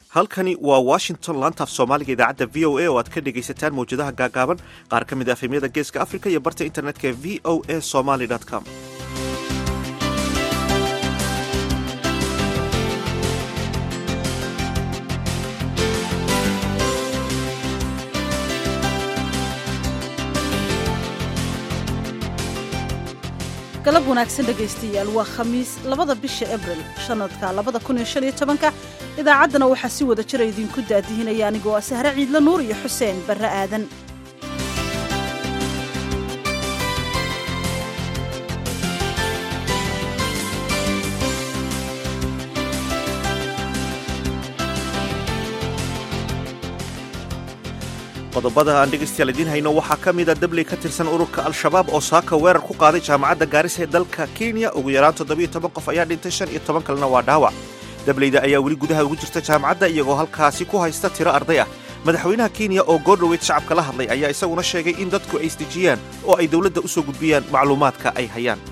halkani waa washington laantaaf soomaaliga idaacadda v o a oo aad ka dhegaysataan mawjadaha gaagaaban qaar ka mid a efemyada geeska africa iyo barta internetka ee v o a somaly com galab wanaagsan dhegaystayaal waa khamiis labada bisha abril sanadka labada kun iyo shan iyo tobanka idaacaddana waxaa si wada jira idinku daadihinaya anigoo ah sahre ciidla nuur iyo xuseen barre aadan qodobada aan dhegaystayaal idiin hayno waxaa ka mida dabley ka tirsan ururka al-shabaab oo saaka weerar ku qaaday jaamacadda gaarisa ee dalka kenya ugu yaraan toddobiyo toban qof ayaa dhintay shan iyo toban kalena waa dhaawac dableyda ayaa weli gudaha ugu jirta jaamacadda iyagoo halkaasi ku haysta tiro arday ah madaxweynaha kenya oo goordhoweyd shacabka la hadlay ayaa isaguna sheegay in dadku ay isdejiyaan oo ay dowladda u soo gudbiyaan macluumaadka ay hayaan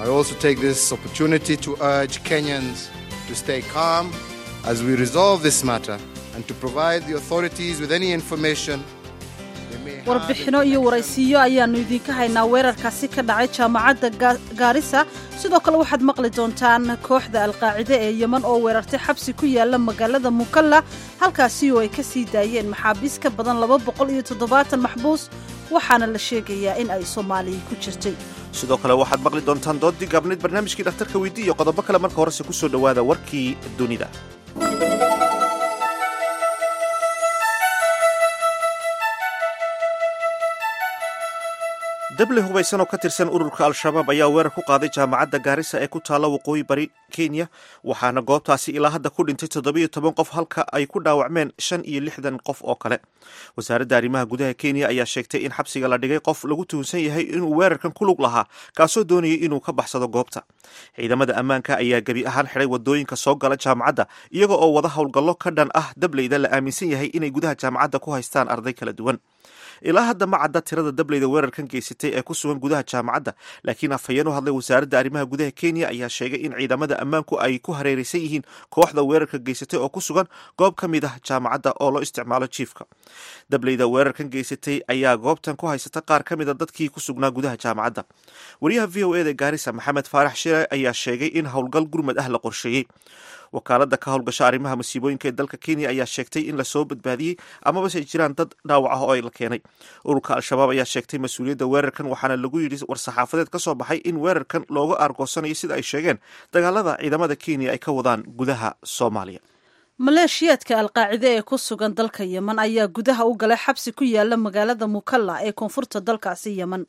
warbixino iyo waraysiiyo ayaannu idinka haynaa weerarkaasi ka dhacay jaamacadda gaarisa sidoo kale waxaad maqli doontaan kooxda alqaacide ee yeman oo weerartay xabsi ku yaala magaalada mukalla halkaasi oo ay ka sii daayeen maxaabiis ka badan laba boqol iyo toddobaatan maxbuus waxaana la sheegayaa in ay soomaaliya ku jirtay sidoo kale waxaad maqli doontaan doodii gaabneyd barnaamijkii dhakhtarka weydii iyo qodobo kale marka horese ku soo dhowaada warkii dunida dable hubaysan oo ka tirsan ururka al-shabaab ayaa weerar ku qaaday jaamacadda gaarisa ee ku taalla waqooyi bari kenya waxaana goobtaasi ilaa hadda ku dhintay toddobiyo toban qof halka ay ku dhaawacmeen shan iyo lixdan qof oo kale wasaaradda arrimaha gudaha kenya ayaa sheegtay in xabsiga la dhigay qof lagu tuhunsan yahay inuu weerarkan ku lug lahaa kaasoo doonayay inuu ka baxsado goobta ciidamada ammaanka ayaa gebi ahaan xidhay wadooyinka soo gala jaamacadda iyaga oo wada howlgallo ka dhan ah dableyda la aaminsan yahay inay gudaha jaamacadda ku haystaan arday kala duwan ilaa hadda ma cadda tirada dableyda weerarkan geysatay ee ku sugan gudaha jaamacadda laakiin afhayeen u hadlay wasaaradda arrimaha gudaha kenya ayaa sheegay in ciidamada ammaanku ay ku hareeraysan yihiin kooxda weerarka geysatay oo ku sugan goob ka mid ah jaamacadda oo loo isticmaalo jiifka dableyda weerarkan geysatay ayaa goobtan ku haysata qaar ka mid a dadkii ku sugnaa gudaha jaamacadda wariyaha v o eda gaarisa maxamed faarax shire ayaa sheegay in howlgal gurmad ah la qorsheeyey wakaaladda ka howlgasha arrimaha masiibooyinka ee dalka kenya ayaa sheegtay in lasoo badbaadiyey amabase ay jiraan dad dhaawac ah oo ay la keenay ururka al-shabaab ayaa sheegtay mas-uuliyadda weerarkan waxaana lagu yidhi war-saxaafadeed ka soo baxay in weerarkan looga aargoosanayo sida ay sheegeen dagaalada ciidamada kenya ay ka wadaan gudaha soomaaliya maleeshiyaadka alqaacide ee ku sugan dalka yeman ayaa gudaha u galay xabsi ku yaala magaalada mukalla ee koonfurta dalkaasi yeman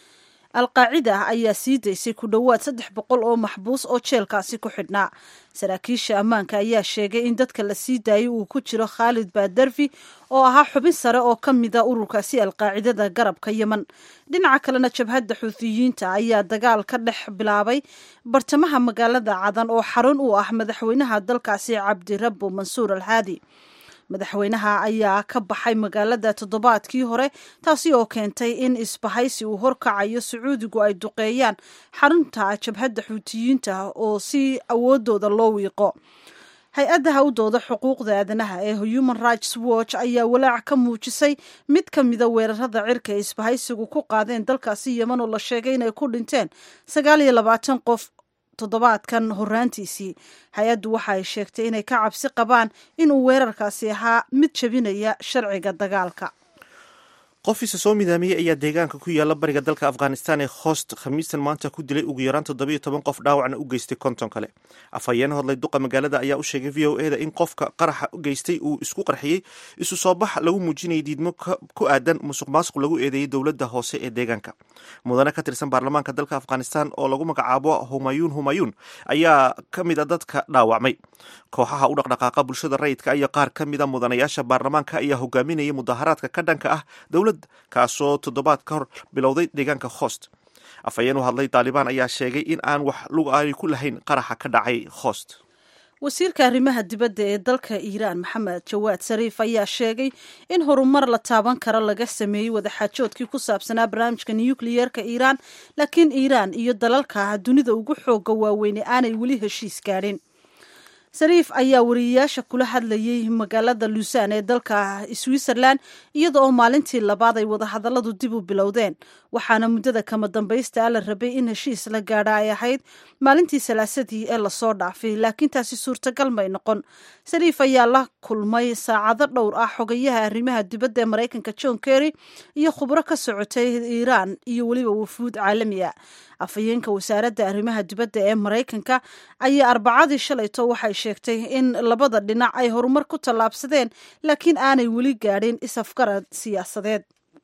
alqaacida ayaa sii daysay ku dhowaad saddex boqol oo maxbuus oo jeelkaasi ku xidhnaa saraakiisha ammaanka ayaa sheegay in dadka la sii daayay uu ku jiro khaalid baadarfi oo ahaa xubin sare oo ka mida ururkaasi alqaacidada garabka yeman dhinaca kalena jabhadda xuutiyiinta ayaa dagaal ka dhex bilaabay bartamaha magaalada cadan oo xarun u ah madaxweynaha dalkaasi cabdirabbo mansuur alhaadi madaxweynaha ayaa ka baxay magaalada toddobaadkii hore taasi oo keentay in isbahaysi uu horkacayo sacuudigu ay duqeeyaan xarunta jabhadda xuutiyiinta oo si awoodooda loo wiiqo hay-adda hawdooda xuquuqda aadanaha ee human rights watch ayaa walaac ka muujisay mid ka mida weerarada cirka ee isbahaysigu ku qaadeen dalkaasi yeman oo la sheegay inay ku dhinteen sagaal iyo labaatan qof toddobaadkan horaantiisii hay-addu waxa ay sheegtay inay ka cabsi qabaan inuu weerarkaasi ahaa mid jebinaya sharciga dagaalka qof isa soo midaamiyey ayaa deegaanka ku yaala bariga dalka afghanistan ee hoost khamiistan maanta ku dilay ugu yaraan toddobiyo toban qof dhaawacna u geystay konton kale afhayeen hodlay duqa magaalada ayaa u sheegay v o eda in qofka qaraxa u geystay uu isku qarxiyey isu soo bax lagu muujinayay diidmo ku aadan musuq maasuq lagu eedeeyey dowladda hoose ee deegaanka mudane ka tirsan baarlamaanka dalka afghanistan oo lagu magacaabo humayuun humayuun ayaa ka mid a dadka dhaawacmay kooxaha u dhaqdhaqaaqa bulshada rayidka iyo qaar ka mida mudanayaasha baarlamaanka ayaa hogaaminayay mudaharaadka ka dhanka ah dowladda kaasoo toddobaad ka hor bilowday deegaanka host afhayeen u hadlay taalibaan ayaa sheegay in aan wax lug aani ku lahayn qaraxa ka dhacay host wasiirka arrimaha dibadda ee dalka iiraan maxamed jawaad sariif ayaa sheegay in horumar la taaban karo laga sameeyey wadaxaajoodkii ku saabsanaa barnaamijka nukliyeerka iiraan laakiin iiraan iyo dalalka dunida ugu xooga waaweyne aanay weli heshiis gaadhin sariif ayaa wariyeyaasha kula hadlayay magaalada luusan ee dalka switzerland iyada oo maalintii labaad ay wadahadalladu dib u bilowdeen waxaana muddada kama dambaysta la rabay in heshiis la gaadha ay ahayd maalintii salaasadii ee lasoo dhaafay laakiin taasi suurtagal may noqon sariif ayaa la kulmay saacado dhowr ah xogayaha arrimaha dibadda ee maraykanka john kerry iyo khubro ka socotay iiraan iyo weliba wafuud caalami a afhayeenka wasaaradda arrimaha dibadda ee maraykanka ayaa arbacadii shalayto waxay sheegtay in labada dhinac ay horumar ku tallaabsadeen laakiin aanay weli gaadhin is-afgarad siyaasadeed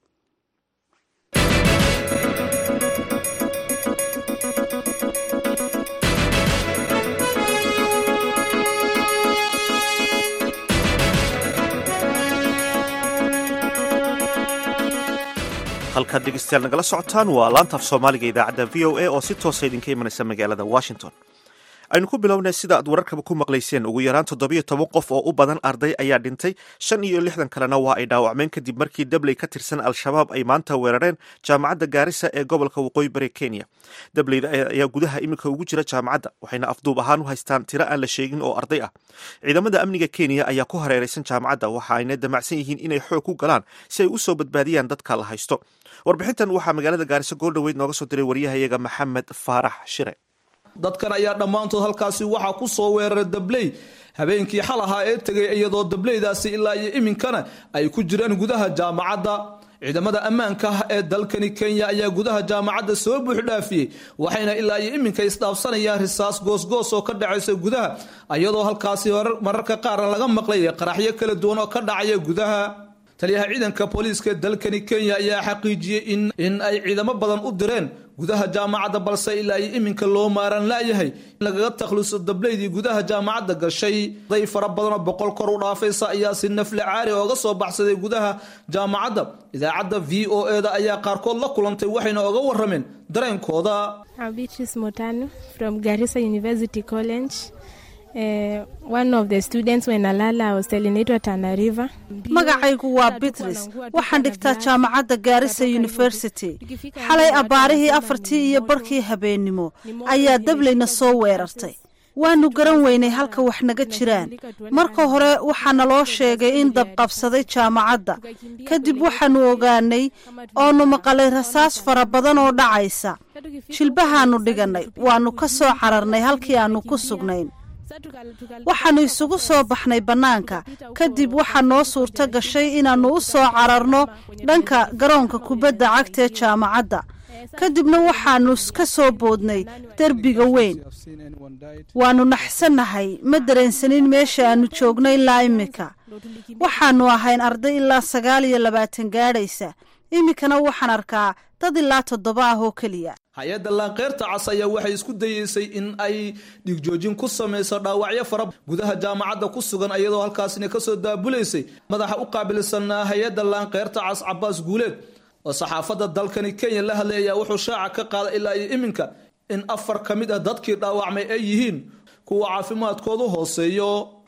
halkaad dhegeystayaal nagala socotaan waa laanta af soomaaliga idaacadda v o a oo si toosa idinka imanaysa magaalada washington aynu ku bilownay sida aad wararkaba ku maqlayseen ugu yaraan toddobiyo toban qof oo u badan arday ayaa dhintay shan iyo lixdan kalena waa ay dhaawacmeen kadib markii dabley ka tirsan al-shabaab ay maanta weerareen jaamacadda gaarisa ee gobolka waqooyi bari kenya dableyda ayaa gudaha iminka ugu jira jaamacadda waxayna afduub ahaan u haystaan tiro aan la sheegin oo arday ah ciidamada amniga kenya ayaa ku hareeraysan jaamacadda waxa ayna damacsan yihiin inay xoog ku galaan si ay u soo badbaadiyaan dadka la haysto warbixintan waxaa magaalada gaariso goordhoweyd nooga soo diray waryahayaga maxamed faarax shire dadkan ayaa dhammaantood halkaasi waxaa ku soo weeraray dabley habeenkii xal ahaa ee tegay iyadoo dableydaasi ilaa iyo iminkana ay ku jiraan gudaha jaamacadda ciidamada ammaanka ah ee dalkani kenya ayaa gudaha jaamacadda soo buuxdhaafiyey waxayna ilaa iyo iminka isdhaafsanayaan risaas goosgoos oo ka dhacaysa gudaha iyadoo halkaasi mararka qaarna laga maqlay qaraxyo kala duwan oo ka dhacaya gudaha taliyaha ciidanka booliiska dalkani kenya ayaa xaqiijiyey in ay ciidamo badan u direen gudaha jaamacadda balse ilaa iyo iminka loo maaran laayahay in lagaga takhluso dableydii gudaha jaamacadda gashay day fara badanoo boqol kor u dhaafaysa ayaa si nafle caari ooga soo baxsaday gudaha jaamacadda idaacadda v o e da ayaa qaarkood la kulantay waxayna oga warameen dareenkooda magacaygu waa bitris waxaan dhigtaa jaamacadda gaarisa university xalay abbaarihii afartii iyo barhkii habeennimo ayaa dableyna soo weerartay waanu garan weynay halka wax naga jiraan marka hore waxaana loo sheegay in dabqabsaday jaamacadda kadib waxaanu ogaanay oonu maqalay rasaas fara badan oo dhacaysa jilbahaanu dhigannay waannu ka soo cararnay halkii aannu ku sugnayn waxaannu isugu soo baxnay bannaanka kadib waxaa noo suurto gashay inaannu u soo cararno dhanka garoonka kubadda cagta ee jaamacadda kadibna waxaannu ka soo boodnay derbiga weyn waannu naxsannahay ma dareensanin meesha aannu joognay ilaa iminka waxaannu ahayn arday ilaa sagaal iyo labaatan gaadhaysa iminkana waxaan arkaa dad ilaa toddoba ah oo keliya hay-adda laanqeyrta cas ayaa waxay isku dayeysay in ay dhigjoojin ku samayso dhaawacyo fara gudaha jaamacadda ku sugan iyadoo halkaasina kasoo daabulaysay madaxa u qaabilsanaa hay-adda laanqeyrta cas cabaas guuleed oo saxaafadda dalkani kenya la hadlay ayaa wuxuu shaaca ka qaaday ilaa iyo iminka in afar ka mid ah dadkii dhaawacmay ay yihiin kuwa caafimaadkoodu hooseeyo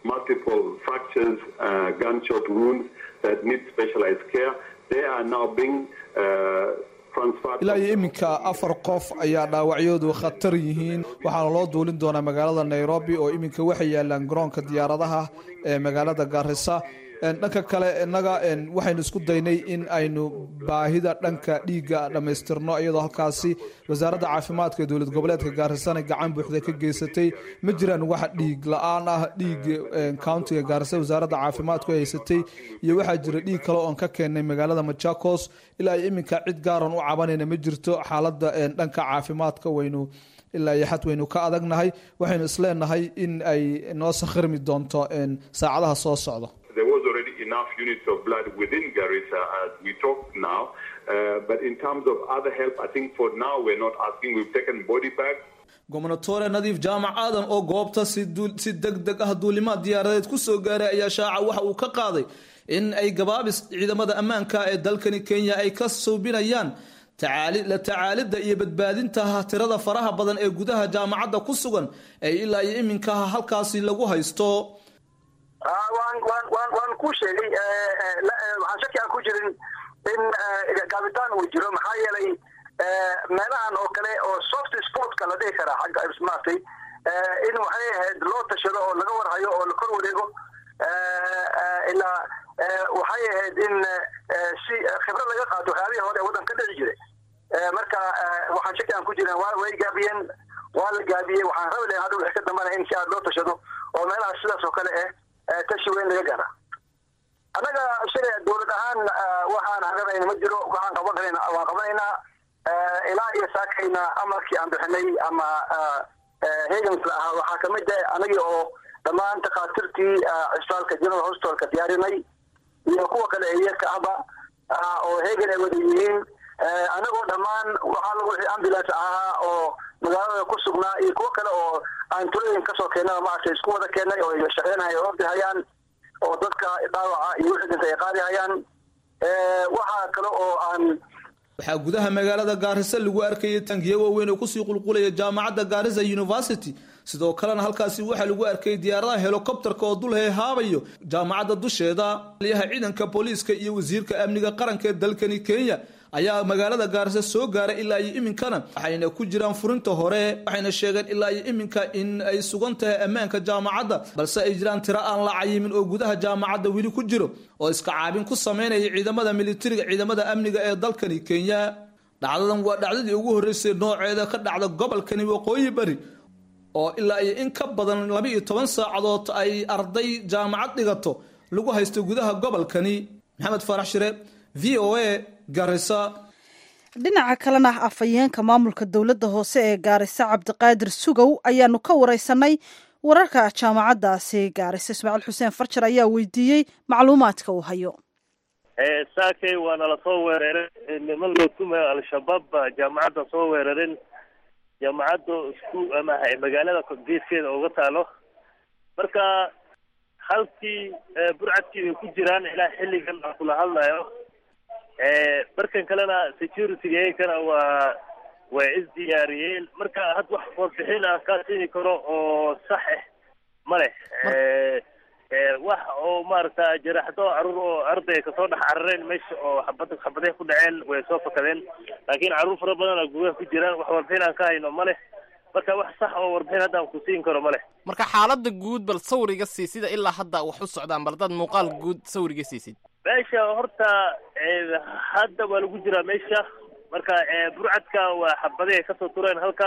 ilaa iyo iminka afar qof ayaa dhaawacyoodu khatar yihiin waxaana loo duulin doonaa magaalada nairobi oo iminka waxay yaalaan garoonka diyaaradaha ee magaalada gaarisa dhanka kale innaga waxaynu isku daynay in aynu baahida dhanka dhiigga dhammaystirno iyadoo halkaasi wasaaradda caafimaadka ee dowlad goboleedka gaarisana gacan buuxda ka geysatay ma jiraan wax dhiig la-aan ah dhiig countiga gaarisa wasaaradda caafimaadku haysatay iyo waxaa jira dhiig kale oon ka keennay magaalada machakos ilaa iyo iminka cid gaaran u cabanayna ma jirto xaaladda dhanka caafimaadka waynu ilaa iyo xad waynu ka adagnahay waxaynu isleenahay in ay noo sakhirmi doonto saacadaha soo socda there was already enough units of blood within Garissa as we talk now. Uh, but in terms of other help, I think for now we're not asking. We've taken body bags. gobnatore nadiif jaamac aadan oo goobta si deg deg ah duulimaad diyaaradeed ku soo gaaray ayaa shaaca waxa uu ka qaaday in ay gabaabis ciidamada ammaanka ee dalkani kenya ay ka suubinayaan la tacaalidda iyo badbaadinta tirada faraha badan ee gudaha jaamacadda ku sugan ee ilaa iyo iminka halkaasi lagu haysto waan ku sheegay waxaan shaki aan ku jirin in gaabitaan uu jiro maxaa yeelay meelahan oo kale oo soft sportka la dhihi karaa xagga maaragtay in waxay ahayd loo tashado oo laga warhayo oo la kor wareego ilaa waxay ahayd in si khibrad laga qaato waxyaabihii hore ee waddan ka dhici jiray marka waxaan shaki aan ku jiran wa way gaabiyeen waa la gaabiyey waxaan rabi lahayn hadda wixii ka dambana in si aad loo tashado oo meelahaas sidaas oo kale eh tashi weyn laga gaara annaga shalay dowlad ahaan waxaan haganayna ma jiro waxaan qaban karayna waan qabanaynaa ilaa iyo saakayna amarkii aan bixinay ama hegans la ahaa waxaa kamid ah anagii oo dhammaan takhaatiirtii cisbitaalka general hospitalka diyaarinay iyo kuwa kale eeyarka ahba oo hegan ay wada yihiin anagoo dhammaan waxaa lagu wixii ambulance ahaa oo magaalada ku sugnaa iyo kuwo kale oo aan tulooyin kasoo keennaba maaragtay isku wada keennay oo ay shaqeynaya oo ordihayaan oo dadka dhaawaca iyo wixii dhinta ay qaadihayaan waxaa kale oo aan waxaa gudaha magaalada gaarisa lagu arkayay tangiyo waaweyn oo kusii qulqulaya jaamacadda gaarisa university sidoo kalena halkaasi waxaa lagu arkayay diyaaradaha helikobterka oo dul heehaabayo jaamacadda dusheeda aliyaha ciidanka booliiska iyo wasiirka amniga qaranka ee dalkani kenya ayaa magaalada gaarisa soo gaaray ilaa iyo iminkana waxayna ku jiraan furinta hore waxayna sheegeen ilaa iyo iminka in ay sugan tahay ammaanka jaamacadda balse ay jiraan tiro aan la cayimin oo gudaha jaamacadda weli ku jiro oo iska caabin ku sameynaya ciidamada militariga ciidamada amniga ee dalkani kenya dhacdadan waa dhacdadii ugu horreysay nooceeda ka dhacda gobolkani waqooyi bari oo ilaa iyo in ka badan laba iyo toban saacadood ay arday jaamacad dhigato lagu haysto gudaha gobolkani maxamed faarax shire v o a garisa dhinaca kalena afhayeenka maamulka dowladda hoose ee gaarisa cabdiqaadir sugow ayaanu ka wareysanay wararka jaamacaddaasi gaarisa ismaaciil xuseen farjar ayaa weydiiyey macluumaadka uu hayo saakay waa nala soo weeraray niman loo tumayo al-shabaab baa jaamacadda soo weerarin jaamacadda isku ama magaalada geeskeeda uga taalo marka halkii burcadkii bay ku jiraan ilaa xilligan aan kula hadlayo markan kalena security-ga iyagana waa way isdiyaariyeen marka had wax warbixin aan kaa siini karo oo sax ah ma leh wax oo maaragta jaraxdo caruur oo arday kasoo dhex carareen meesha oo xabad xabadee ku dhaceen way soo fakadeen laakiin caruur fara badan oo gudaha ku jiraan wax warbixin aan ka hayno ma leh marka wax sax oo warbixin hadda aan ku siin karo ma leh marka xaaladda guud bal sawriga sii sida ilaa hadda wax u socdaan bal dad muuqaal guud sawriga siisid meesha horta hadda waa lagu jiraa meesha marka burcadka waa xabadii ay kasoo tureen halka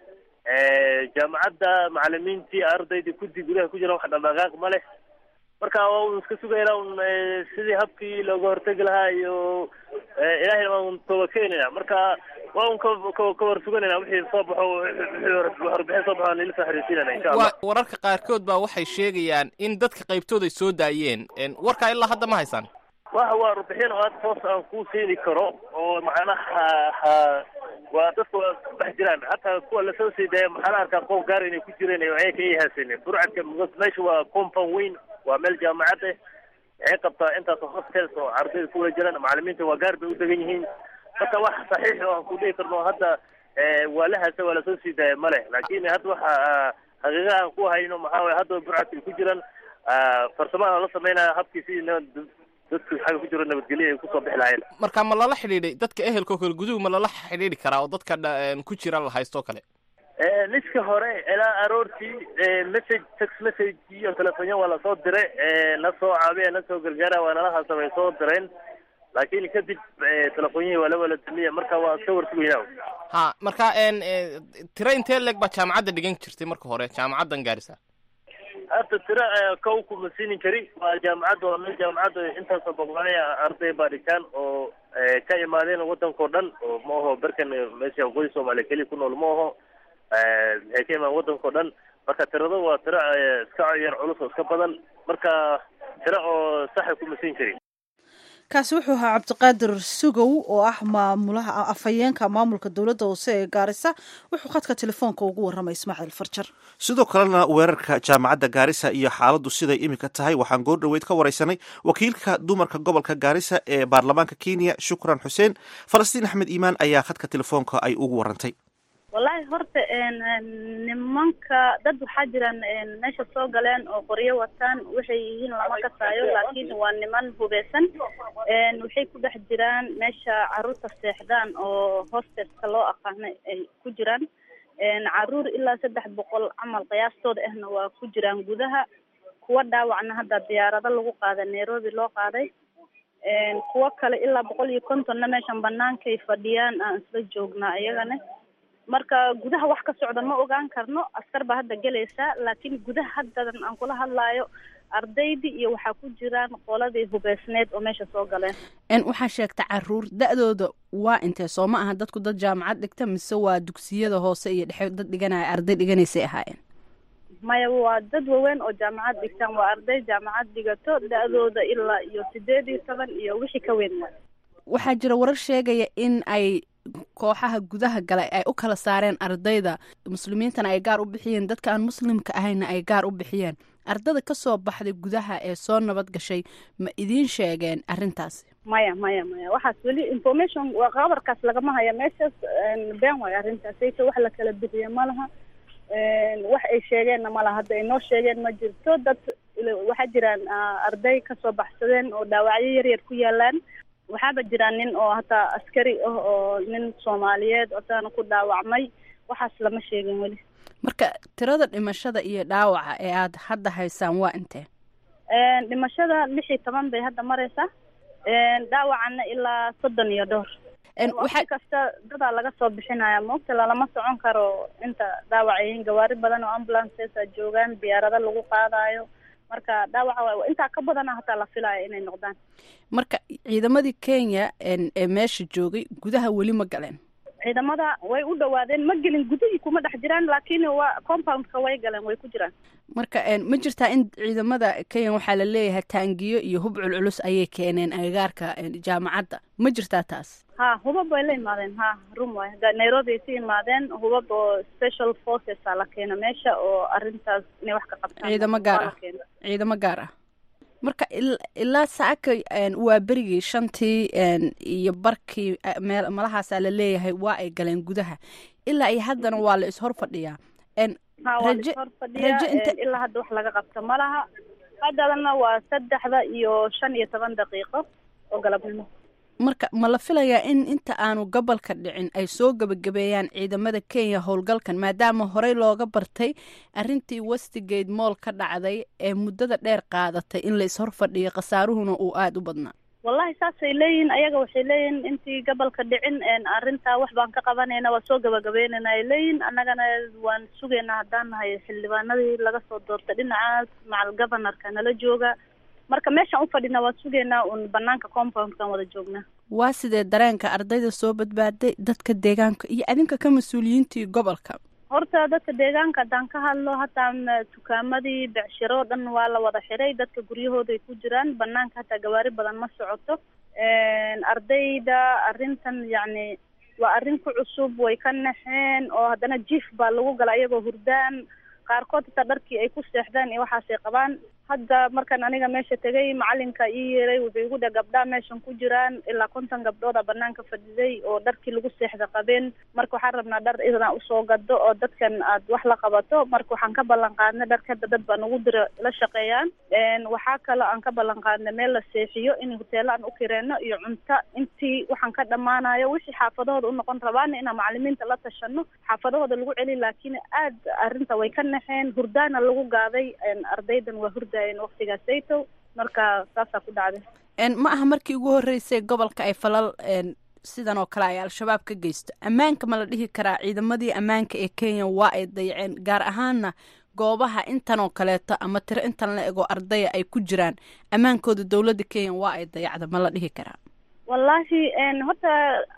jaamacadda macalimiintii ardaydii kudi gudaha ku jira wax dhaqdhaqaaq ma leh marka waa un iska sugayna un sidii habkii looga hortegi lahaa iyo ilahayna waa un tooba keenayna marka waa un ka war suganayna wixii soo baxo warbixin soo baxo aan ila soo xiriirsiinayna insha allah wararka qaarkood baa waxay sheegayaan in dadka qaybtood ay soo daayeen warkaa ilaa hadda ma haysaan wa waa warbixin oo hadda hoos aan kuu siini karo oo macnaha waa dadka waa ku dhex jiraan hataa kuwa lasoo sii daaya maxaa la arkaa qof gaar inay ku jireen ayaga ay haasinin burcadka meesha waa compound weyn waa meel jaamacad ah waxay qabtaa intaas hostels oo ardayda ku wada jiraan macalimiinta waa gaar bay u degan yihiin marka wax saxiix oo aan ku dhihi karno hadda waa la haasa waa lasoo sii daaya ma leh laakin hadda waxa haqiiqa aan ku hayno maxaa waye hadda burcadka ay ku jiraan farsamaha la sameynaya habkii sidii dadku xagga ku jiro nabadgelyo ay kusoo bixi lahayen marka ma lala xidhiidhay dadka ehelkao kale guduhu ma lala xidhiidhi karaa oo dadka ku jira la haysto kale niska hore ilaa aroortii message text message iyo telefonyo waa lasoo diray na soo caabiya na soo gargaara waa nala haasa way soo direen laakiin kadib telefonyihii waa la wala damiya marka waa iska warsugaynaa ha marka tira intee leeg baa jaamacadda dhigan jirtay marka hore jaamacaddan gaarisa hadda tira kow kuma siinin kari waa jaamacadda waa meel jaamacadda intaasoo boqolaya arday baa dhigtaan oo ka imaadeen wadankao dhan oo ma aho berkan meesha waqooyi soomaaliya keliya ku nool ma aho waxay ka imaan wadankao dhan marka tirado waa tiro iska yar culus oo iska badan marka tiro oo saxa kuma siin karin kaasi wuxuu ahaa cabdiqaadir sugow oo ah maamulaha afhayeenka maamulka dowladda hoose ee gaarisa wuxuu khadka telefoonka ugu warramay ismaaciil farjar sidoo kalena weerarka jaamacadda gaarisa iyo xaaladdu siday iminka tahay waxaan goor dhoweyd ka wareysanay wakiilka dumarka gobolka gaarisa ee baarlamaanka kenya shukran xuseen falastiin axmed iimaan ayaa khadka telefoonka ay ugu warantay wallaahi horta nimanka dad waxaa jiraan meesha soo galeen oo qoryo wataan waxay yihiin lama kasaayo laakiin waa niman hubeysan waxay ku dhex jiraan meesha caruurta seexdaan oo hosteska loo aqaano ay ku jiraan caruur ilaa saddex boqol camal qiyaastooda ahna waa ku jiraan gudaha kuwa dhaawacna hadda diyaarado lagu qaaday nairobi loo qaaday kuwo kale ilaa boqol iyo kontonna meeshan banaankay fadhiyaan aan isla joognaa iyagana marka gudaha wax ka socda ma ogaan karno askar baa hadda gelaysaa laakiin gudaha haddadan aan kula hadlaayo ardaydii iyo waxaa ku jiraan qoladii hubeysneed oo meesha soo galeen waxaa sheegta caruur da-dooda waa intee soo ma aha dadku dad jaamacad dhigta mise waa dugsiyada hoose iyo dhexe dad dhiganaya arday dhiganaysay ahaayeen maya waa dad waaweyn oo jaamacad dhigtaan waa arday jaamacad dhigato da-dooda ilaa iyo sideed iyo toban iyo wixii ka weyn waay waxaa jira warar sheegaya in ay kooxaha gudaha galay ay u kala saareen ardayda muslimiintana ay gaar u bixiyeen dadka aan muslimka ahayna ay gaar u bixiyeen ardada ka soo baxday gudaha ee soo nabad gashay ma idiin sheegeen arrintaasi maya maya maya waxaas weli information waa qabarkaas lagama haya meeshaas been waayo arrintaas sayta wax la kala bixiye ma laha wax ay sheegeenna ma laha hadda ay noo sheegeen ma jirto dad waxaa jiraan arday kasoo baxsadeen oo dhaawacyo yar yar ku yaalaan waxaaba jiraan nin oo hataa askari ah oo nin soomaaliyeed otaana ku dhaawacmay waxaas lama sheegin weli marka tirada dhimashada iyo dhaawaca ee aad hadda haysaan waa intee dhimashada lix iyo toban bay hadda mareysaa dhaawacana ilaa soddon iyo dhowr waqti kasta dadaa laga soo bixinaya maogta lalama socon karo inta dhaawacayiin gawaari badan oo ambulances joogaan diyaarado lagu qaadayo marka dhaawaca intaa ka badana hataa la filaya inay noqdaan marka ciidamadii kenya ee meesha joogay gudaha weli ma galeen ciidamada way u dhawaadeen ma gelin gudihii kuma dhex jiraan laakiin waa compoundka way galeen way ku jiraan marka ma jirtaa in ciidamada kenya waxaa la leeyahay taangiyo iyo hub culculus ayay keeneen agagaarka jaamacadda ma jirtaa taas ha hubab way la imaadeen ha rum waay nairobi ay ka imaadeen hubab oo special forces a la keena meesha oo arrintaas inay wax ka qabtaan ciidamo gaar ah ciidamo gaar ah marka ilaa saaka waa berigii shantii iyo barkii meel malahaasaa la leeyahay waa ay galeen gudaha ilaa iyo haddana waa la ishor fadhiyaa ha waa la ishor fadhiyaa ilaa hadda wax laga qabto ma laha haddadana waa saddexda iyo shan iyo toban daqiiqo oo galabnimo marka ma la filayaa in inta aanu gobolka dhicin ay soo gebagabeeyaan ciidamada kenya howlgalkan maadaama horey looga bartay arrintii westigate moll ka dhacday ee muddada dheer qaadatay in la ishor fadhiyo khasaaruhuna uu aada u badnaa wallahi saasay leeyihin ayaga waxay leeyihin intii gobolka dhicin arrintaa wax baan ka qabanayna waa soo gabagabeynayna ay leeyihin annagana waan sugaynaa haddaan nahay xildhibaanadii laga soo doortay dhinacaas macal governorka nala jooga marka meeshaan u fadhina waan sugaynaa uun banaanka compoundkan wada joognaa waa sidee dareenka ardayda soo badbaaday dadka deegaanka iyo adinka ka mas-uuliyiintii gobolka horta dadka deegaanka haddaan ka hadlo hataa dukaamadii becshiro o dhan waa la wada xiray dadka guryahooday ku jiraan banaanka hataa gawaari badan ma socoto ardayda arrintan yacni waa arrin ku cusub way ka naxeen oo haddana jiif baa lagu gala iyagoo hurdaan qaarkood hataa dharkii ay ku seexdaan iyo waxaasay qabaan hadda markaan aniga meesha tegay macalinka ii yeeray wuxuu igu dhe gabdhaa meeshan ku jiraan ilaa konton gabdhooda banaanka fadhiday oo dharkii lagu seexda qabeen marka waxaan rabnaa dhar inaa usoo gado oo dadkan aad wax la qabato marka waxaan ka ballan qaadnay dharka hadda dad baa nagu dira la shaqeeyaan waxaa kaloo aan ka ballan qaadnay meel la seexiyo in hoteelo aan u kireyno iyo cunto intii waxaan ka dhammaanayo wixii xaafadahooda unoqon rabaana inaan macalimiinta la tashano xaafadahooda lagu celi laakiin aad arrinta way ka naxeen hurdaana lagu gaaday ardaydan waa hurda waqtigaasaytow marka saasaa ku dhacday ma aha markii ugu horreysay gobolka ay falal sidan oo kale ay al-shabaab ka geysto ammaanka ma la dhihi karaa ciidamadii ammaanka ee kenya waa ay dayaceen gaar ahaana goobaha intan oo kaleeto ama tiro intan la ego ardaya ay ku jiraan ammaankooda dowladda kenya waa ay dayacda ma la dhihi karaa wallaahi horta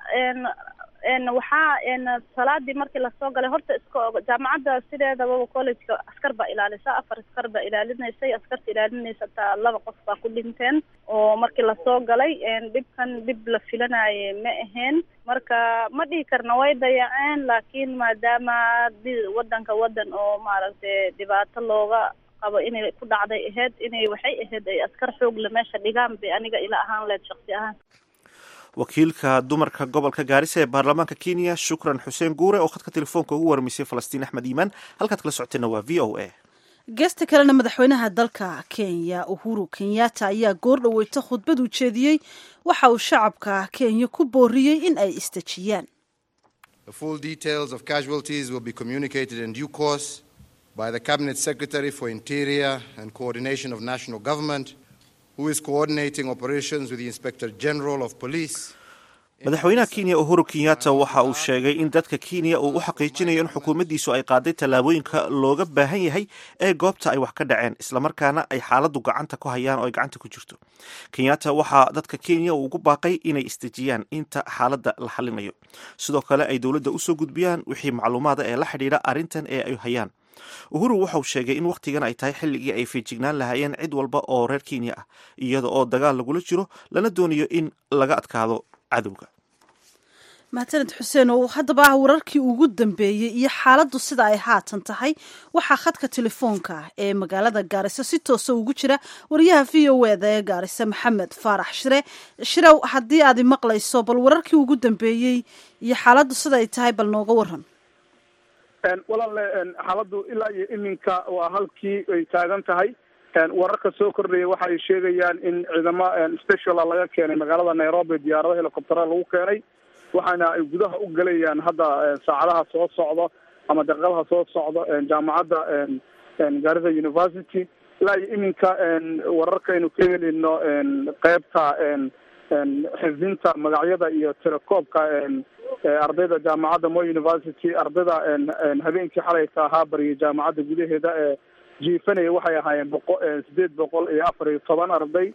waxaa salaadii markii lasoo galay horta iska jaamacadda sideedaba collegeka askar baa ilaalisa afar askar baa ilaalinaysay askarta ilaalinaysa hataa laba qof baa ku dhinteen oo markii lasoo galay dhibkan dhib la filanaye ma ahayn marka ma dhihi karna way dayaceen laakiin maadaama wadanka wadan oo maaragtay dhibaato looga qabo inay ku dhacday ahayd inay waxay ahayd ay askar xoogle meesha dhigaan bay aniga ila ahaan leed shaksi ahaan wakiilka dumarka gobolka gaarisa ee baarlamaanka kenya shukran xuseen guure oo khadka telefoonka ugu warmisay falastiin axmed iimaan halkaad kala socoteenna waa v o a geesta kalena madaxweynaha dalka kenya uhuru kenyatta ayaa goor dhaweyta khudbad u jeediyey waxa uu shacabka kenya ku booriyey in ay isdejiyaan The full details of casualties will be communicated in due course by the Cabinet Secretary for Interior and Coordination of National Government, who is coordinating operations with the Inspector General of Police. madaxweynaha kenya uhuru kenyatta waxa uu sheegay in dadka kenya uu u xaqiijinayo in xukuumaddiisu ay qaaday tallaabooyinka looga baahan yahay ee goobta ay wax ka dhaceen islamarkaana ay xaaladdu gacanta ku hayaan oo ay gacanta ku jirto kenyatta waxaa dadka kenya uu ugu baaqay inay isdejiyaan inta xaaladda la xalinayo sidoo kale ay dowladda usoo gudbiyaan wixii macluumaada ee la xidhiidha arrintan ee ay hayaan uhuru waxauu sheegay in wakhtigan ay tahay xilligii ay feejignaan lahaayeen cid walba oo reer kenya ah iyada oo dagaal lagula jiro lana doonayo in laga adkaado cadowga mahadsaned xuseen oo haddaba ah wararkii ugu dambeeyey iyo xaaladdu sida ay haatan tahay waxaa khadka telefoonka ah ee magaalada gaariso si toosa ugu jira wariyaha v o eda ee gaariso maxamed faarax shire shirow haddii aad maqlayso bal wararkii ugu dambeeyey iyo xaaladdu sida ay tahay bal nooga waran walaale xaaladdu ilaa iyo iminka waa halkii ay taagan tahay wararka soo kordhaya waxa ay sheegayaan in ciidamo speciala laga keenay magaalada nairobi diyaarado helicoptera lagu keenay waxaana ay gudaha u gelayaan hadda saacadaha soo socdo ama daqiiqadaha soo socdo jaamacadda garissa university ilaa iyo iminka wararkaynu ka helino qeybta xifdinta magacyada iyo telekoobka ardayda jaamacadda mo university ardayda habeenkii xalayka ahaa bariyay jaamacadda gudaheeda ee jiifanaya waxay ahaayeen boqo sideed boqol iyo afar iyo toban arday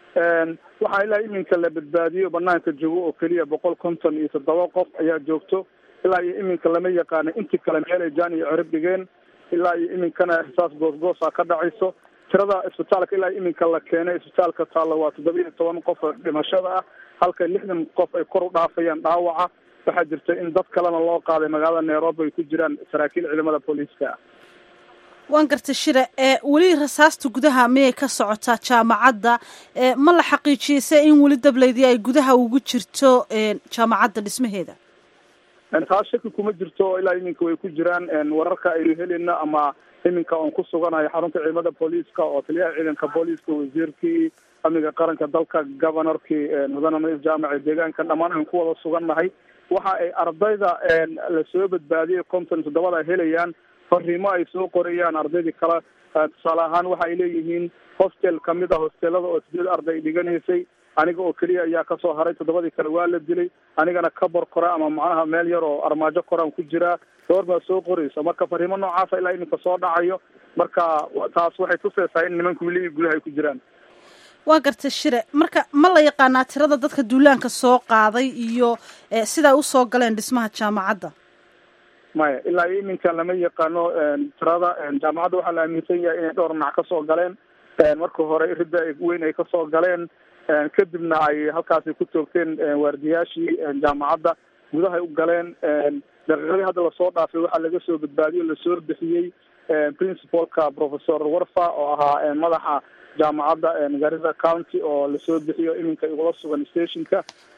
waxaa ilaa iminka la badbaadiyo banaanka joogo oo keliya boqol konton iyo toddoba qof ayaa joogto ilaa iyo iminka lama yaqaano intii kale meel ay jaan iyo cirib dhigeen ilaa iyo iminkana xisaas goosgoosa ka dhacayso tirada isbitaalka ilaa iminka la keenay isbitaalka taalla waa toddoba iyo toban qof oo dhimashada ah halka lixdan qof ay kor u dhaafayaan dhaawaca waxaa jirta in dad kalena loo qaaday magaalada nairobi ay ku jiraan saraakiil ciidamada booliiska ah waan gartay shire ee weli rasaasta gudaha miyay ka socotaa jaamacadda ma la xaqiijiyeyse in weli dableydii ay gudaha ugu jirto jaamacadda dhismaheeda taas shaki kuma jirto ilaa iminka way ku jiraan wararka aynu helina ama iminka oon ku suganayo xarunta ciidamada booliiska oo taliyaha ciidanka booliiska wasiirkii amniga qaranka dalka governorkii mudane maiis jaamac ee deegaanka dhammaan aynu ku wada sugannahay waxa ay ardayda lasoo badbaadiyay konton toddobada ay helayaan fariimo ay soo qorayaan ardaydii kale tusaale ahaan waxa ay leeyihiin hostel kamid a hosteelada oo sideed arday dhiganaysay aniga oo keliya ayaa kasoo haray toddobadii kale waa la dilay anigana kabor kora ama macnaha meel yar oo armaajo koraan ku jiraa gabar baa soo qoraysa marka fariimo noocaasa ilaa iminka soo dhacayo marka taas waxay tusaysaa in nimanka weli gudaha ay ku jiraan waa gartay shire marka ma la yaqaanaa tirada dadka duulaanka soo qaaday iyo siday usoo galeen dhismaha jaamacadda maya ilaa iyo iminka lama yaqaano tirada jaamacadda waxaa la aaminsan yahay inay dhowr dhinac kasoo galeen marka hore ridda weyn ay kasoo galeen kadibna ay halkaasi ku toogteen waardiyaashii jaamacadda gudahay u galeen daqiiqadii hadda lasoo dhaafay waxaa laga soo badbaadiyey o lasoo bixiyey principalka professor warfa oo ahaa madaxa jaamacadda garissa county oo lasoo bixiyo iminka igula sugan stationka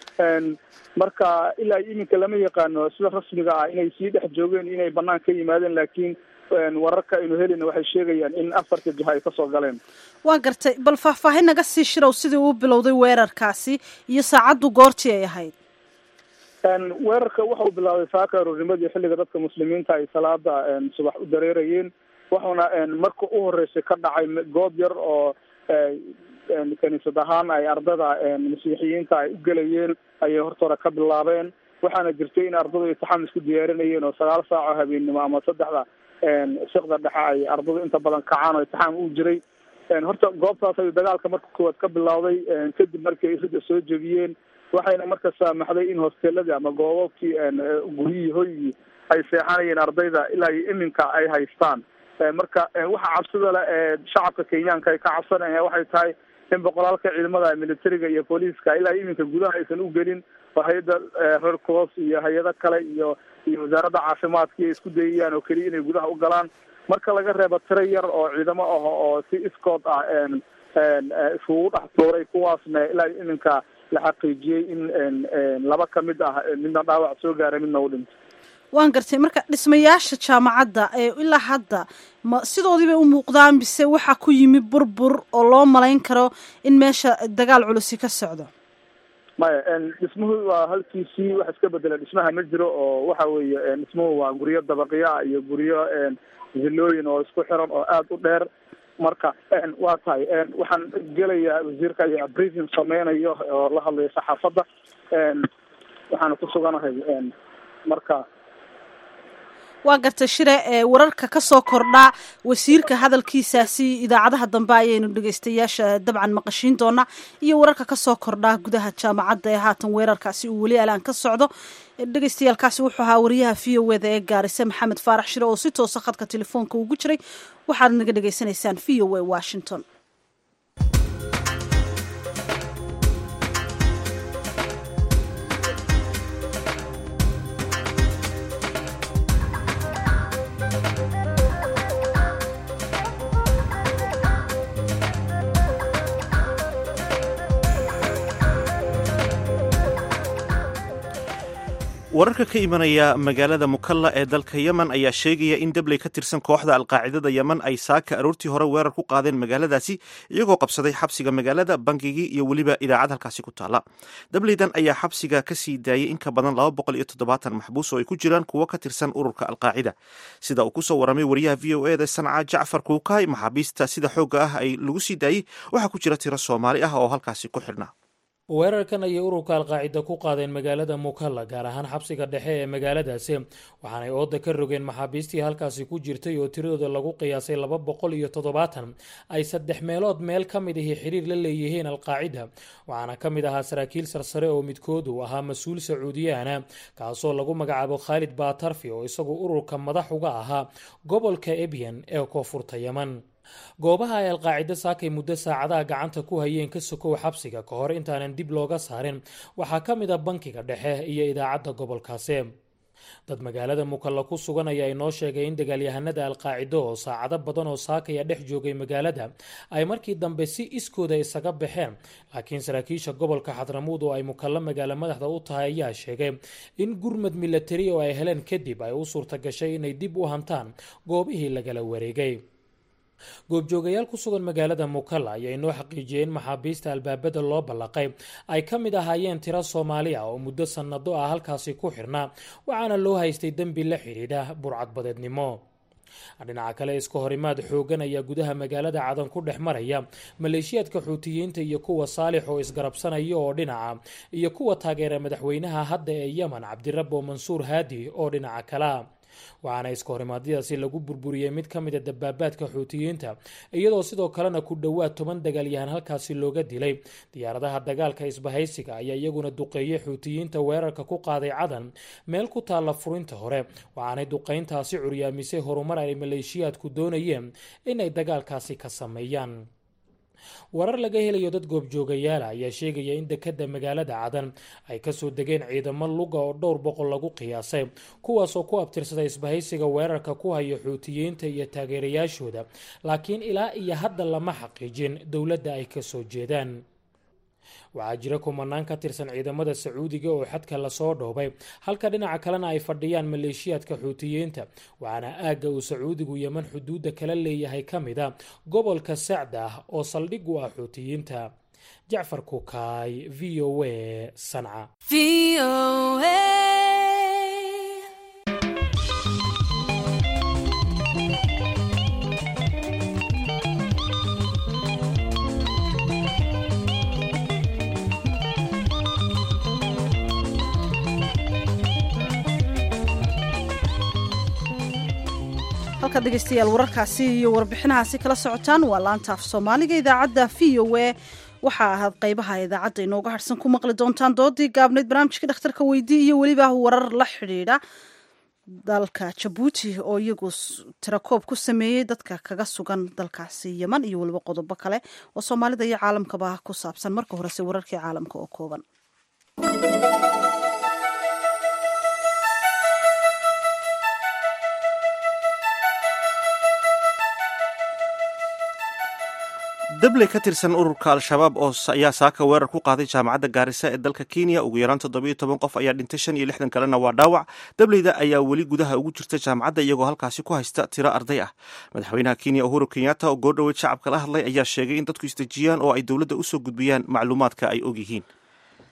marka ilaa iyo iminka lama yaqaano sida rasmiga ah inay sii dhex joogeen inay banaan ka yimaadeen laakiin wararka aynu helina waxay sheegayaan in afarta jiha ay kasoo galeen waa gartay bal faahfaahin naga sii shirow sidii uu bilowday weerarkaasi iyo saacaddu goortii ay ahayd weerarka waxa uu bilaabay saaka aroornimadii xilliga dadka muslimiinta ay salaada subax u dareerayeen wuxuuna marka u horeysay ka dhacay goob yar oo kaniisad ahaan ay ardada masiixiyiinta ay u gelayeen ayay hortooda ka bilaabeen waxaana jirtay in ardadu intixaam isku diyaarinayeen oo sagaal saac oo habeennimo ama saddexda shikda dhexe ay ardadu inta badan kacaan oo intixaam u jiray horta goobtaas ay dagaalka marka koowaad ka bilowday kadib markii ay ridda soo jebiyeen waxayna marka saamaxday in hosteeladii ama goobabkii guryihii hoygii ay seexanayeen ardayda ilaa iyo iminka ay haystaan marka waxa cabsida le ee shacabka kenyaanka ay ka cabsanayaan waxay tahay in boqolaalka ciidamada militariga iyo booliiska ilaa iminka gudaha aysan u gelin oo hay-adda red cross iyo hay-ado kale iyo iyo wasaaradda caafimaadka ay isku dayayaan oo keliya inay gudaha u galaan marka laga reebo tiro yar oo ciidamo ah oo si iskood ah iskugu dhex tuuray kuwaasna ilaa iminka la xaqiijiyey in laba ka mid ah midna dhaawac soo gaaray midna u dhintay waan gartay marka dhismayaasha jaamacadda ee ilaa hadda ma sidoodii bay u muuqdaan mise waxaa ku yimi burbur oo loo malayn karo in meesha dagaal culusi ka socdo maya dhismuhu waa halkiisii wax iska bedela dhismaha ma jiro oo waxa weeye dhismuhu waa guryo dabaqya iyo guryo zilooyin oo isku xiran oo aada u dheer marka waa tahay waxaan gelayaa wasiirka ayaa briefing sameynayo oo la hadlayo saxaafadda waxaana ku suganahay marka waa gartay shire ee wararka ka soo kordhaa wasiirka hadalkiisaasi idaacadaha dambe ayaynu dhegeystayaasha dabcan maqashiin doonaa iyo wararka ka soo kordhaa gudaha jaamacadda ee haatan weerarkaasi uu weli alaan ka socdo dhegeystayaalkaasi wuxuu ahaa wariyaha v o eda ee gaarise maxamed faarax shire oo si toosa khadka telefoonka ugu jiray waxaad naga dhegeysanaysaan v o a washington wararka ka imanaya magaalada mukalla ee dalka yemen ayaa sheegaya in dabley ka tirsan kooxda alqaacidada yemen ay saaka aroortii hore weerar ku qaadeen magaaladaasi iyagoo qabsaday xabsiga magaalada bangigii iyo weliba idaacad halkaasi ku taala dableydan ayaa xabsiga ka sii daayay in ka badan laba boqol iyo toddobaatan maxbuus oo ay ku jiraan kuwo ka tirsan ururka alqaacida sida uu kusoo waramay wariyaha v o eda sanca jacfar kuukaay maxaabiista sida xoogga ah ay lagu sii daayey waxaa ku jira tiro soomaali ah oo halkaasi ku xidhnaa weerarkan ayay ururka alqaacida ku qaadeen magaalada mukalla gaar ahaan xabsiga dhexe ee magaaladaasi waxaanay ooda ka rogeen maxaabiistii halkaasi ku jirtay oo tiradooda lagu qiyaasay laba boqol iyo toddobaatan ay saddex meelood meel ka mid ahi xiriir la leeyihiin alqaacida waxaana ka mid ahaa saraakiil sarsare oo midkood uu ahaa mas-uul sacuudiyaana kaasoo lagu magacaabo khaalid baatarfi oo isagu ururka madax uga ahaa gobolka ebyan ee koonfurta yeman goobaha ay alqaacido saakay muddo saacadaha gacanta ku hayeen ka sokow xabsiga ka hor intaanan dib looga saarin waxaa ka mid a bankiga dhexe iyo idaacadda gobolkaasi dad magaalada mukalla ku sugan ayaa inoo sheegay in dagaalyahanada alqaacido oo saacado badan oo saakaya dhex joogay magaalada ay markii dambe si iskooda isaga baxeen laakiin saraakiisha gobolka xadramuud oo ay mukalla magaalo madaxda u tahay ayaa sheegay in gurmad milatari oo ay heleen kadib ay u suurta gashay inay dib u hantaan goobihii lagala wareegay goobjoogayaal ku sugan magaalada mukalla ayaa inoo xaqiijiyey in maxaabiista albaabada loo ballaqay ay ka mid ahaayeen tiro soomaali ah oo muddo sannado ah halkaasi ku xirnaa waxaana loo haystay dembi la xidhiidha burcadbadeednimo dhinaca kale iska horimaad xoogan ayaa gudaha magaalada cadan ku dhex maraya maleeshiyaadka xuutiyiinta iyo kuwa saalix oo isgarabsanaya oo dhinaca iyo kuwa taageera madaxweynaha hadda ee yemen cabdirabo mansuur haadi oo dhinaca kalea waxaana iska horimaadyadaasi lagu burburiyey mid ka mid a dabaabaadka xuutiyiinta iyadoo sidoo kalena ku dhowaad toban dagaalyahan halkaasi looga dilay diyaaradaha dagaalka isbahaysiga ayaa iyaguna duqeeyey xuutiyiinta weerarka ku qaaday cadan meel ku taalla furinta hore waxaanay duqeyntaasi curyaamisay horumar ay maleeshiyaadku doonayeen inay dagaalkaasi ka sameeyaan warar laga helayo dad goobjoogayaala ayaa sheegaya in dekadda magaalada cadan ay kasoo degeen ciidamo luga oo dhowr boqol lagu qiyaasay kuwaasoo ku abtirsaday isbahaysiga weerarka ku haya xuutiyiinta iyo taageerayaashooda laakiin ilaa iyo hadda lama xaqiijin dowladda ay kasoo jeedaan waxaa jira kumanaan ka tirsan ciidamada sacuudiga oo xadka lasoo dhoobay halka dhinaca kalena ay fadhiyaan maleeshiyaadka xuutiyiinta waxaana aagga uu sacuudigu yeman xuduudda kala leeyahay ka mid a gobolka sacda ah oo saldhig u ah xuutiyiinta jacfar kukaay v o a sanca halkaad dhegeystayaal wararkaasi iyo warbixinahaasi kala socotaan waa laanta af soomaaliga idaacadda v o a waxaa ahaad qeybaha idaacadda inooga harsan ku maqli doontaan doodii gaabneyd barnaamijka dhakhtarka weydii iyo weliba warar la xidhiidha dalka jabuuti oo iyagu tirakoob ku sameeyey dadka kaga sugan dalkaasi yeman iyo weliba qodobo kale oo soomaalida iyo caalamkaba ku saabsan marka horese wararkii caalamka oo kooban dabley ka tirsan ururka al-shabaab oo ayaa saaka weerar ku qaaday jaamacadda gaarisa ee dalka kenya ugu yaraan toddobiyo toban qof ayaa dhintay shan iyo lixdan kalena waa dhaawac dableyda ayaa weli gudaha ugu jirta jaamacadda iyagoo halkaasi ku haysta tiro arday ah madaxweynaha kenya uhuru kenyatta oo goordhoweyd shacabka la hadlay ayaa sheegay in dadku isdejiyaan oo ay dowladda usoo gudbiyaan macluumaadka ay ogyihiin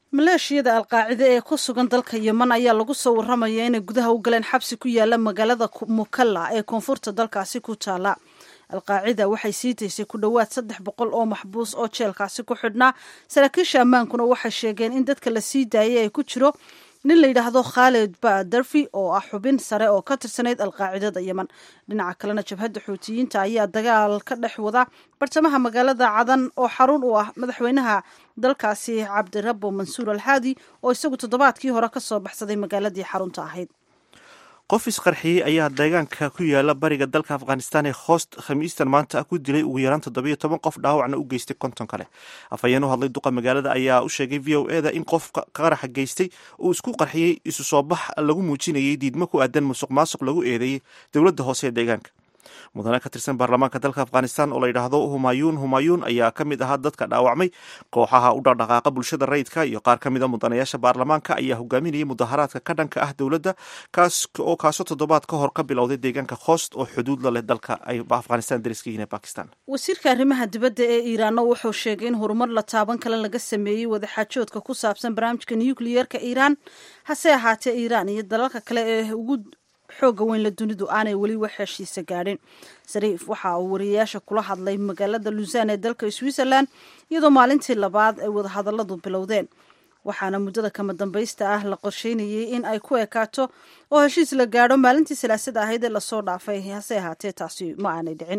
maleeshiyada alqaacide ee ku sugan dalka yeman ayaa lagu soo waramaya inay gudaha u galeen xabsi ku yaala magaalada mukalla ee koonfurta dalkaasi ku taala alqaacida waxay sii daysay ku dhowaad saddex boqol oo maxbuus oo jeelkaasi ku xidhnaa saraakiisha ammaankuna waxay sheegeen in dadka la sii daayay ay ku jiro nin la yidhaahdo khaalid badarfi oo ah xubin sare oo ka tirsanayd alqaacidada yeman dhinaca kalena jabhadda xuutiyiinta ayaa dagaal ka dhex wada bartamaha magaalada cadan oo xarun u ah madaxweynaha dalkaasi cabdirabo mansuur alxaadi oo isagu toddobaadkii hore ka soo baxsaday magaaladii xarunta ahayd qof isqarxiyey ayaa deegaanka ku yaala bariga dalka afghanistan ee hoost khamiistan maanta ku dilay ugu yaraan toddobiyo toban qof dhaawacna u geystay konton kale afhayeen u hadlay duqa magaalada ayaa u sheegay v o eda in qofka qaraxa geystay uu isku qarxiyey isu soo bax lagu muujinayay diidmo ku aadan musuq maasuq lagu eedeeyey dowladda hoose ee deegaanka mudane ka tirsan baarlamaanka dalka afghanistan oo la yidhaahdo humayuun humayuun ayaa ka mid ahaa dadka dhaawacmay kooxaha u dhaqdhaqaaqa bulshada rayidka iyo qaar ka mid a mudanayaasha baarlamaanka ayaa hogaaminayay mudaharaadka ka dhanka ah dowladda kaas oo kaasoo toddobaad ka hor ka bilowday deegaanka hoost oo xuduud la leh dalka ay afghanistan dariska yihiin ee bakistan wasiirka arrimaha dibadda ee iiraanna wuxuu sheegay in horumar la taaban kale laga sameeyey wadaxaajoodka ku saabsan barnaamijka nucleyeerka iiraan hase ahaatee iiraan iyo dalalka kale ee ugu xooga weyn la dunidu aanay weli wax heshiisa gaadhin sariif waxa uu wariyayaasha kula hadlay magaalada luusan ee dalka switzerland iyadoo maalintii labaad ay wadahadalladu bilowdeen waxaana muddada kama dambaysta ah la qorsheynayay in ay ku ekaato oo heshiis la gaadho maalintii salaasada ahayd ee lasoo dhaafay hase ahaatee taasi ma aanay dhicin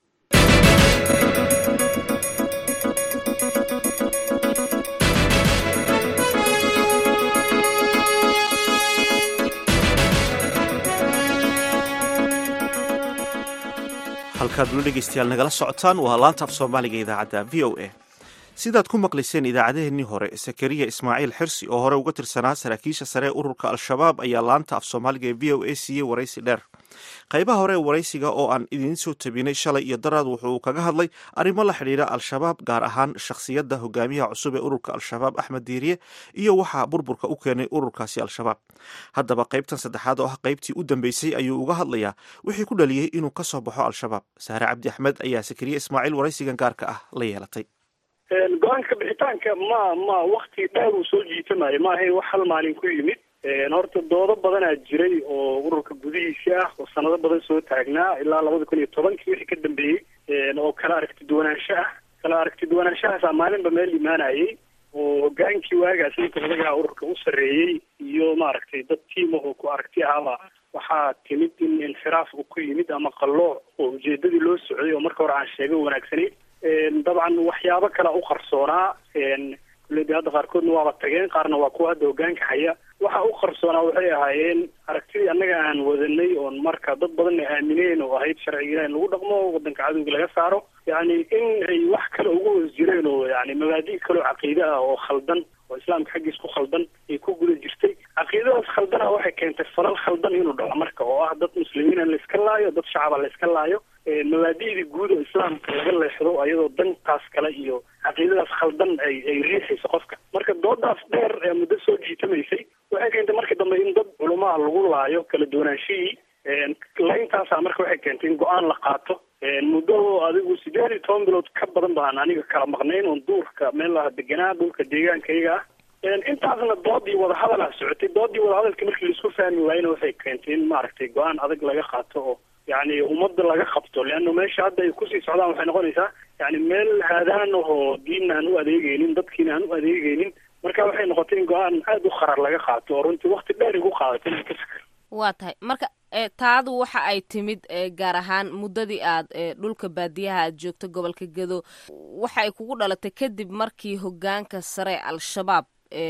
halkaad ula dhegeystayaal nagala socotaan waa laanta af soomaaliga idaacadda v o a sidaad ku maqlayseen idaacadeennii hore sakariya ismaaciil xirsi oo hore uga tirsanaa saraakiisha sare ee ururka al-shabaab ayaa laanta af soomaaliga ee v o a siiyey waraysi dheer qaybaha hore ee waraysiga oo aan idiin soo tabinay shalay iyo daraad wuxuu kaga hadlay arrimo la xidhiidha al-shabaab gaar ahaan shakhsiyadda hogaamiyaha cusub ee ururka al-shabaab axmed diiriye iyo waxaa burburka u keenay ururkaasi al-shabaab haddaba qaybtan saddexaad oo ah qaybtii u dambeysay ayuu uga hadlayaa wixii ku dhaliyey inuu ka soo baxo al-shabaab saare cabdi axmed ayaa sakariye ismaaciil waraysigan gaarka ah la yeelatay go-aanka bixitaanka ma ma wakti dheer uu soo jiitamayo ma ahayn wax hal maalin ku yimid horta doodo badanaa jiray oo ururka gudihiisi ah oo sanado badan soo taagnaa ilaa labada kun iyo tobankii wixii ka dambeeyey oo kala aragti duwanaansho ah kala aragti duwanaanshahaasa maalinba meel imaanayay oo hogaankii waagaas ninka odagaha ururka u sarreeyey iyo maaragtay dad tiima oo ku aragti ahaba waxaa timid in inxiraaf uu ku yimid ama qallooc oo ujeedadii loo socday oo marka hore aan sheega wanaagsanayn dabcan waxyaabo kale u qarsoonaa kulledi hadda qaarkoodna waaba tageen qaarna waa kuwa hadda hogaanka haya waxa u qarsoonaa waxay ahaayeen aragtidii annaga aan wadanay oon marka dad badanna aamineen oo ahayd sharciga ilaah in lagu dhaqmo wadanka cadowga laga saaro yacni in ay wax kale ugu hoos jireen oo yani mabaadi' kaleo caqiide ah oo khaldan oo islaamka xaggiis ku khaldan ay ku guda jirtay caqiidadaas khaldana waxay keentay falal khaldan inuu dhaco marka oo ah dad muslimiina layska laayo dad shacaba layska laayo mabaadi'dii guud oo islaamka laga leexdo ayadoo dantaas kale iyo caqiidadaas khaldan ay ay riixayso qofka marka doodaas dheer ee muddo soo jiitamaysay waxay keentay markii dambe in dad culumaha lagu laayo kala duwanaanshihii layntaasa marka waxay keentay in go-aan la qaato muddo adigu sideed iyo toban bilood ka badan baan aniga kala maqnayn oon duurka meel laha deganaa dhulka deegaankayaga ah intaasna doodii wadahadal ah socotay doodii wadahadalka markii laisku fahmi waayena waxay keentay in maaragtay go-aan adag laga qaato oo yani ummadda laga qabto leanna meesha hadda ay kusii socdaan waxay noqonaysaa yani meel haadaan ahoo diinna aan u adeegeynin dadkiina aan u adeegeynin marka waxay noqotay in go-aan aada u qarar laga qaato oo runtii wakti dheer igu qaadatay inaan ka fikir waa tahay marka taadu waxa ay timid gaar ahaan muddadii aad dhulka baadiyaha aad joogto gobolka gedo waxa ay kugu dhalatay kadib markii hogaanka sare al-shabaab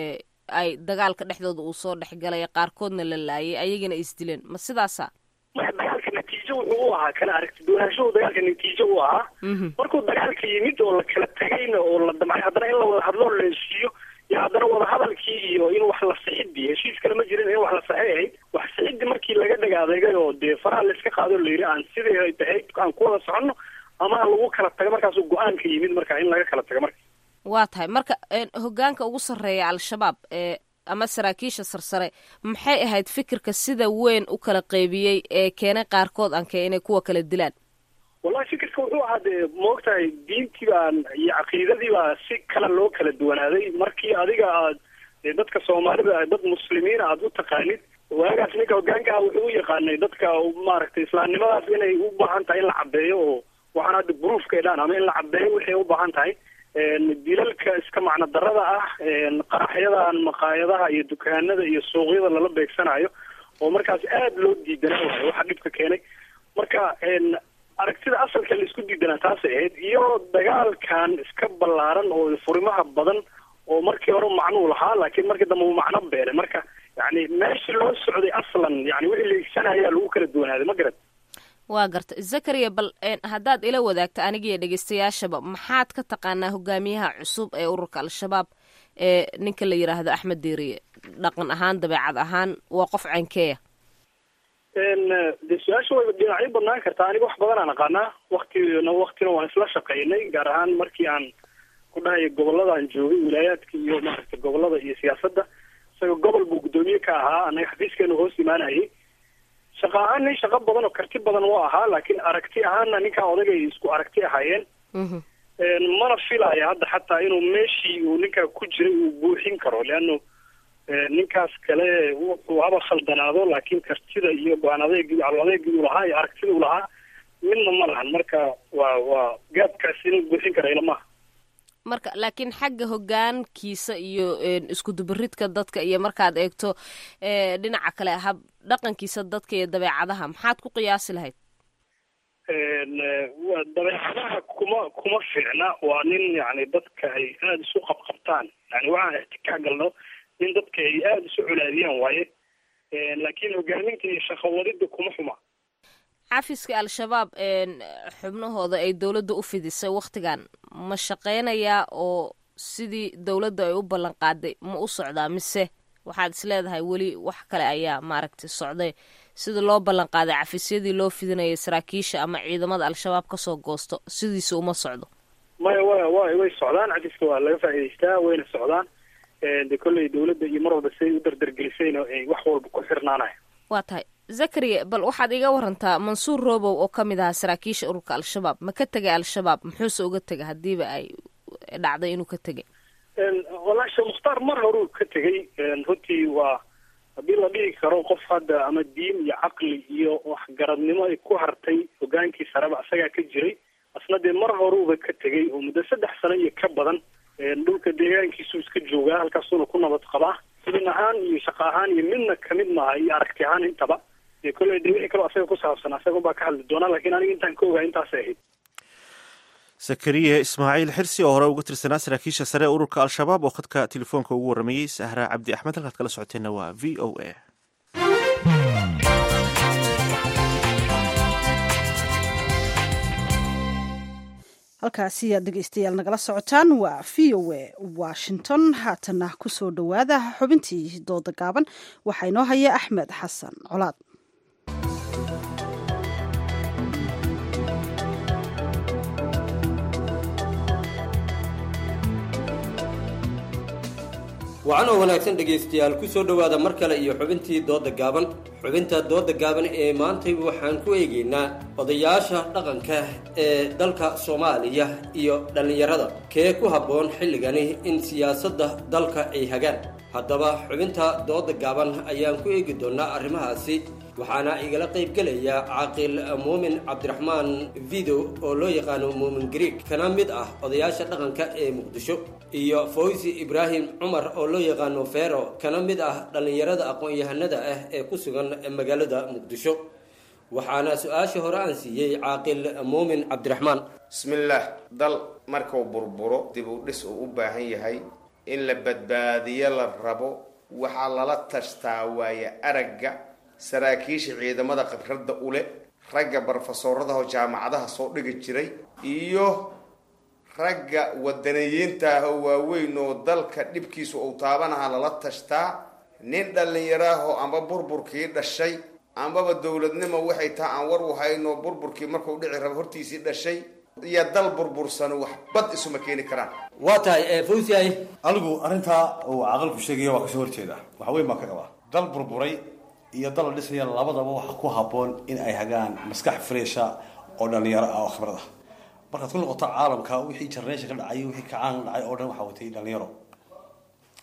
ay dagaalka dhexdooda uu soo dhexgalay qaarkoodna la laayay ayagana isdileen ma sidaasa dagaalka natiijo wuxuu u ahaa kala aragti duwanaanshahu dagaalka natiijo u ahaa markuu dagaalka yimid oo la kala tagayna oo la damcay haddana in la wada hadloo la heshiiyo iyo haddana wadahadalkii iyo in wax la sixidii heshiis kale ma jirin in wax la saxay ahayd wax sixidii markii laga dhaga adeegay oo dee faraha layska qaado la yidhi aan sidii ay tahay aan ku wada soconno ama lagu kala tago markaasuu go-aanka yimid marka in laga kala tago marka waa tahay marka hogaanka ugu sarreeya al-shabaab ee ama saraakiisha sarsare maxay ahayd fikirka sida weyn u kala qeybiyey ee keenay qaarkood anke inay kuwa kala dilaan wallahi fikirka wuxuu ahaa dee maogtahay diintii baan iyo caqiidadii baa si kale loo kala duwanaaday markii adiga aad dee dadka soomaalida dad muslimiina aada u taqaanid waagaas ninka hogaanka ah wuxuu u yaqaanay dadka maaragtay islaamnimadaas inay u baahan tahay in la cadeeyo oo waxaan hadda bruufka dhaan ama in la cadeeyo waxay u baahan tahay dilalka iska macno darada ah qaraxyadan maqaayadaha iyo dukaanada iyo suuqyada lala beegsanayo oo markaas aada loo diidanaa waayo waxa dhibka keenay marka aragtida asalka la isku diidanaa taasay ahayd iyo dagaalkan iska ballaaran oo furimaha badan oo markii hore macnuu lahaa laakiin markii dambe uu macno beelay marka yani meeshii loo socday aslan yani wixii la igsanayaa lagu kala duwanaaday ma garan waa garta zakariya bal haddaad ila wadaagta anigiiyo dhegeystayaashaba maxaad ka taqaanaa hogaamiyaha cusub ee ururka al-shabaab ee ninka la yidhaahdo axmed diiriye dhaqan ahaan dabeecad ahaan waa qof cankeeya de su-aasha way dhinacyo badnaan kartaa aniga wax badan aan aqaanaa waktina waktina waan isla shaqaynay gaar ahaan markii aan ku dhahayo goboladaan joogay wilaayaadka iyo maaragtay gobolada iyo siyaasadda isaga gobol buu guddoomiye ka ahaa anaga xafiiskeenu hoos imaanayay shaqa ahaan nin shaqo badan oo karti badan u ahaa laakiin aragti ahaanna ninkaa odagay isku aragti ahaayeen mana filaya hadda xataa inuu meeshii uu ninkaa ku jiray uu buuxin karo leano ninkaas kale wuxuu haba khaldanaado laakiin kartida iyo go-aan adeegii alo adeegii uu lahaa iyo aragtida uu lahaa midna ma lahan marka waa waa gaabkaas inuu buuxin kara ilamaha marka laakiin xagga hogaankiisa iyo isku dubaridka dadka iyo markaad eegto dhinaca kale hab dhaqankiisa dadka iyo dabeecadaha maxaad ku qiyaasi lahayd dabeecadaha kuma kuma fiicna waa nin yani dadka ay aada isu qabqabtaan yani waxaan ixtikaak galno nin dadka ay aada isu colaadiyaan waaye laakiin hogaaminta iyo shaqawadida kuma xuma xafiska al-shabaab xubnahooda ay dowladda u fidisay wakhtigan ma shaqeynayaa oo sidii dowladda ay u ballan qaaday ma u socdaa mise waxaad is leedahay weli wax kale ayaa maaragtay socday sida loo ballan qaaday cafisyadii loo fidinayay saraakiisha ama ciidamada al-shabaab kasoo goosto sidiisa uma socdo maya wa wa way socdaan cafiska waa laga faa'idaystaa wayna socdaan de kolley dowladda iyo mar walba siday u dardargelisayna ay wax walba ku xirnaanaya waa tahay zakariya bal waxaad iga warantaa mansuur robow oo ka mid ahaa saraakiisha ururka al-shabaab ma ka tegay al-shabaab muxuuse uga tegay haddiiba ay dhacday inuu ka tegay wallaahi sheekh mukhtaar mar horuu ka tegay runtii waa haddii la dhihi karo qof hadda ama diin iyo caqli iyo waxgaradnimo ay ku hartay hogaankii sareba isagaa ka jiray asna dee mar horuuba ka tegay oo muddo saddex sano iyo ka badan dhulka deegaankiisuu iska joogaa halkaasuuna ku nabad qabaa xubin ahaan iyo shaqo ahaan iyo midna kamid maaha iyo aragti ahaan intaba dee kolley de wixii kaloo asaga ku saabsan asaga baa ka hadli doonaa lakiin aniga intaan ka ogaa intaasay ahayd zakariya ismaaciil xirsi oo hore uga tirsanaa saraakiisha sare ee ururka al-shabaab oo khadka telefoonka ugu warramayey sahra cabdi axmed halkaad kala socoteenna waa v o a halkaasi aad dhegeystayaal nagala socotaan waa v o a washington haatana kusoo dhowaada xubintii dooda gaaban waxaa inoo haya axmed xasan colaad wacan oo wanaagsan dhegaystayaal ku soo dhowaada mar kale iyo xubintii dooda gaaban xubinta dooda gaaban ee maantay waxaan ku eegaynaa odayaasha dhaqanka ee dalka soomaaliya iyo dhallinyarada kee ku habboon xilligani in siyaasadda dalka ay hagaan haddaba xubinta dooda gaaban ayaan ku eegi doonnaa arrimahaasi waxaana igala qaybgelaya caaqil muumin cabdiraxmaan video oo loo yaqaano muumin grieg kana mid ah odayaasha dhaqanka ee muqdisho iyo fawsi ibraahim cumar oo loo yaqaano fero kana mid ah dhallinyarada aqoon-yahanada ah ee ku sugan magaalada muqdisho waxaana su-aasha hore aan siiyey caaqil muumin cabdiraxmaan bismillaah dal markuu burburo dib u dhis uu u baahan yahay in la badbaadiyo la rabo waxaa lala tashtaa waaye aragga saraakiisha ciidamada khibradda ule ragga barofesooradaho jaamacadaha soo dhigi jiray iyo ragga wadaniyiinta ah oo waaweyn oo dalka dhibkiisu uu taabanaha lala tashtaa nin dhallinyaraahoo amba burburkii dhashay ambaba dowladnimo waxay taha aan war u hayno burburkii markuu dhici rabo hortiisii dhashay iyo dal burbursan wax bad isuma keeni karaan waa tahay fawsiay anigu arrintaa uu caqalku sheegaya waa kasoo horjeeda waxa weyn baan ka qabaa dal burburay iyo dal la dhisaya labadaba waxa ku habboon in ay hagaan maskax fresha oo dhalinyaro ah oo khibrad ah markaad ku noqoto caalamka wixii jarneesha ka dhacay wixii kacaan dhacay oo dhan waxaa watay dhalinyaro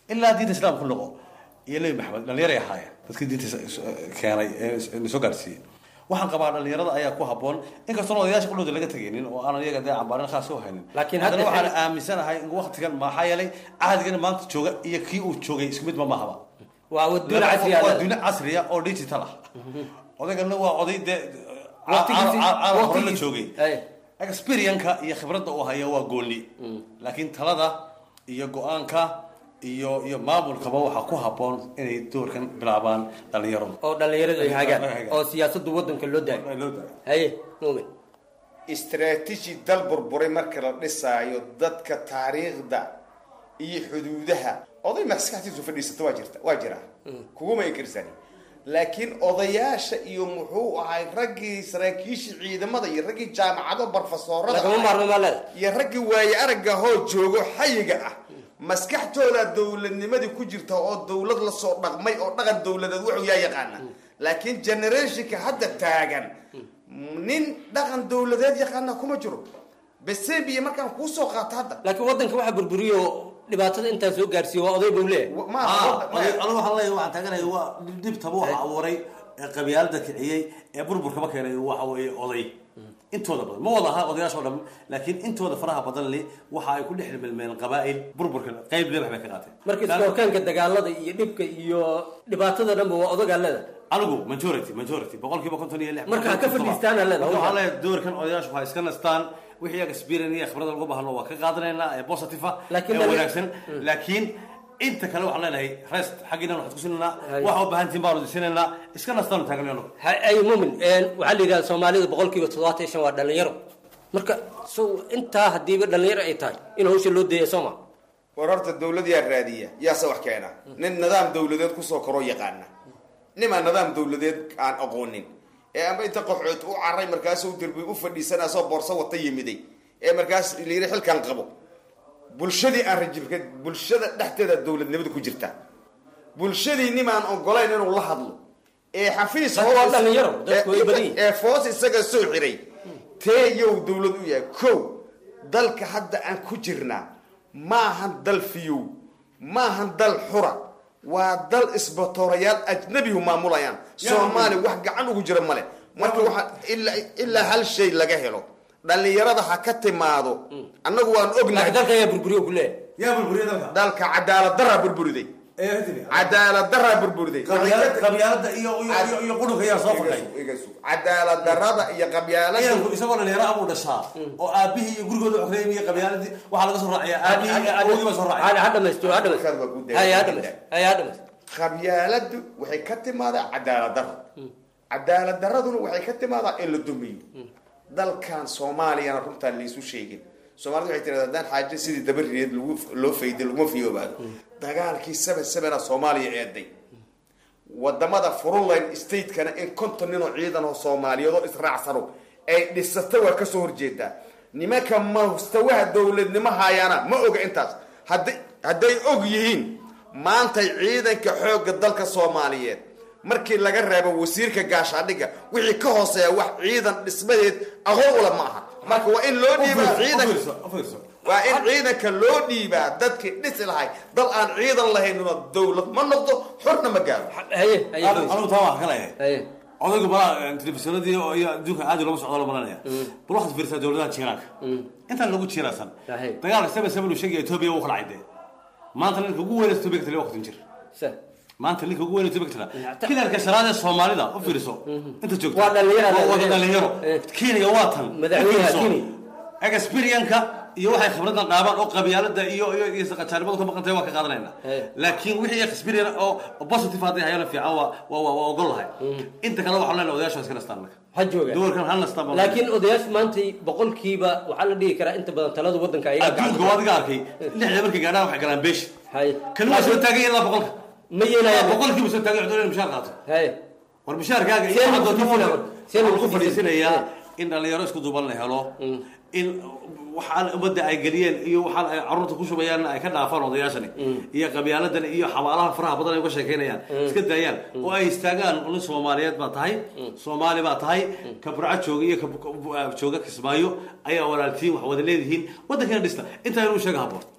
ilaa diinta islaamka ku noqo iyo nebi maxamed dhallinyaray ahaayeen dadkii diinta keenay ee soo gaarsiiyey waxaan qabaa dhalinyarada ayaa ku haboon inkastoon odayaasha qudhooda laga tegaynin oo aanan iyaga dee cambaarin khaas u haynin Laakiin haddana hadda- waxaan aaminsanahay in waqtigan maxaa yeelay cahdigan maanta jooga iyo kii uu joogay isku mid ma mahaba waa adduun casri ah waa adduunyo casriya oo digital ah odaygana waa oday dee Waqtigiisii- caalam hore la waqtigiisii- joogay experienka iyo khibradda uu haya waa gooni laakiin talada iyo go-aanka iyo iyo maamulkaba waxaa ku haboon inay doorkan bilaabaan dhalinyaradu oo dhalinyaradu ay hagaan oo siyaasadda waddanka loo daayo haye muumin istaraatiiji dal burburay marka la dhisaayo dadka taariikhda iyo xuduudaha oday maskaxtiisu fadhiisata waa jirta waa jira kuguma inkirsani laakiin odayaasha iyo muxuu ahay raggii saraakiishii ciidamada iyo raggii jaamacado barfasoorada Lagama maarmo maa leeda. iyo raggii waaye aragga hoo joogo xayiga ah maskaxtooda dowladnimadii ku jirta oo dowlad lasoo dhaqmay oo dhaqan dowladeed wuxuu yaa yaqaana laakiin generationka hadda taagan nin dhaqan dowladeed yaqaana kuma jiro besebiya markaan kuu soo qaato hadda laakiin waddanka waxaa burburiyo dhibaatada intaan soo gaarsiiyo waa oday buu leeyahay anigu waxaan leeyahay waxaan taaganaya waa dhibtaba waxa abuuray ee qabyaalada kiciyey ee burburkaba keenay waxa weeye oday intooda badan ma wada aha odayaasha oo dhan laakiin intooda faraha badan li waxa ay ku dhex milmeen qabaa'il burburka qayb lebax bay ka qaateen marka iskoorkaanka dagaalada iyo dhibka iyo dhibaatada dhanba waa odagaa leeda anigu majority majority boqolkiiba konton iyo lix Marka ha ka fadhiistaan aa leedahay. waxaan leeyahay doorkan odayaashu waxay iska nastaan wixii iyaga experience iyo khibrada lagu bahno waa ka qaadanaynaa ee positive ah Laakiin ee dhali- wanaagsan laakiin inta kale waxaan leenahay rest xaggiina waxaad ku sinaynaa waxa u baahan tihin baanu disinaynaa iska nastaan taagan ay muumin waxaa la yidhahda soomaalida boqolkiiba toddobaatan iyo shan waa dhalinyaro marka so intaa hadiiba dhalinyaro ay tahay in hawsha loo deeya sooma war horta dawlad yaa raadiya yaase wax keena nin nidaam dawladeed kusoo koroo yaqaana nimaa nidaam dawladeed aan aqoonin ee amba inta qoxood u caray markaasuu derbi u fadhiisanaasoo boorso wata yimiday ee markaas layiri xilkan qabo bulshadii aan rajibka bulshada dhexdeeda dawladnimada ku jirta bulshadii nimaan ogolayn inuu la hadlo ee xafiis Dadku waa dhalinyaro, dadku way badan yihiin. ee foos isaga soo xiray tee yow dawlad u yahay kow dalka hadda aan ku jirnaa maahan dal fiyow maahan dal xura waa dal isbatoorayaal ajnabihu maamulayaan soomaali wax gacan ugu jira male marka waxaa ilaa ilaa hal shay laga helo dhalinyarada ha ka timaado annagu waan ognahay dalka ayaa burburiyo ku leeyahay yaa burburiya dalka dalka cadaalad daraa burburiday cadaalad daraa burburiday qabyaalada iyo iyo iyo qudhunka ayaa soo fadhay cadaalad darada iyo qabyaalada ciidanku isagoo dhalinyaro abuu dhashaa oo aabihii iyo gurigooda xoreeyay iyo qabyaaladii waxaa laga soo raaciyaa aabihii iyo awogii baa soo raacay ha dhamaysto ha dhamaysto hay ha dhamaysto hay ha dhamaysto qabyaaladu waxay ka timaadaa cadaalad daro cadaalad daraduna waxay ka timaadaa in la dumiyo dalkan soomaaliyana runtaan laysu sheegin soomaalida waxay tirahdaa haddaan xaajo sidii dabariyeed lagu loo fayday laguma fiyoobaado dagaalkii seven sevena soomaaliya eeday wadamada frontline statekana in konton nin oo ciidan oo soomaaliyeed oo israacsano ay dhisata waa kasoo horjeedaa nimanka mustawaha dowladnimo hayaana ma oga intaas hadday hadday og yihiin maantay ciidanka xoogga dalka soomaaliyeed markii laga reebo wasiirka gaashaadhiga wixii ka hooseeya wax ciidan dhismadeed aqoon ula ma aha marka waa in loo dhiibaa ciidan waa in ciidanka loo dhiibaa dadkii dhisi lahay dal aan ciidan lahaynuna dowlad ma noqdo xorna ma gaaro anigu taa waa ka leeyahay odaygu balaa telefishinadii oo iyo adduunka aad looga socdo loo malanaya bal waxaad fiirsaa dowladaha jiiraanka intaan lagu jiiraasan dagaalka seven seven uu sheegaya etoobiya wuu kala cadee maanta ninka ugu weyn etoobiya ka taliya waa kutin jir maanta ninka ugu weyn etoobiya ka taliya kilarka shanaad ee soomaalida u fiiriso inta joogta Waa dhalinyaro, waa wada dhalinyaro kenya waa tan Madaxweynaha U fiirso. Kenya. experienka iyo waxay khibradan dhaabaan oo qabyaalada iyo iyo iyo saqajaanimadu ka maqantay waa ka qaadanayna laakiin wixii experience oo oo positive hadday hayana fiican waa waa waa waa ogol lahay inta kale waxaan leenahay odayaasha iska nastaan marka ha jooga doorkan ha nastaan baan laakiin odayaasha maanta boqolkiiba waxaa la dhihi karaa inta badan talada waddanka ayaga adduunka waa adiga arkay lixda markay gaadhaan waxay galaan beesh kan waa soo taagan ilaa boqolka ma yeelayaan boqolkiiba soo taagan cudurada mushaar qaato war mushaarkaaga iyo Seen waxaa lagu doonta fadhiisanaya. Seen lagu ku fadhiisanayaa in dhalinyaro isku duuban la helo in waxaan ummadda ay geliyeen iyo waxaan ay carruurta ku shubayaan ay ka dhaafaan odayaashani iyo qabyaaladan iyo xabaalaha faraha badan ay uga sheekeynayaan iska daayaan oo ay istaagaan nin soomaaliyeed baa tahay soomaali baa tahay ka burco jooga iyo ka jooga kismaayo ayaa walaaltiin wax wada leedihiin waddankeena dhista intaa inuu sheega haboon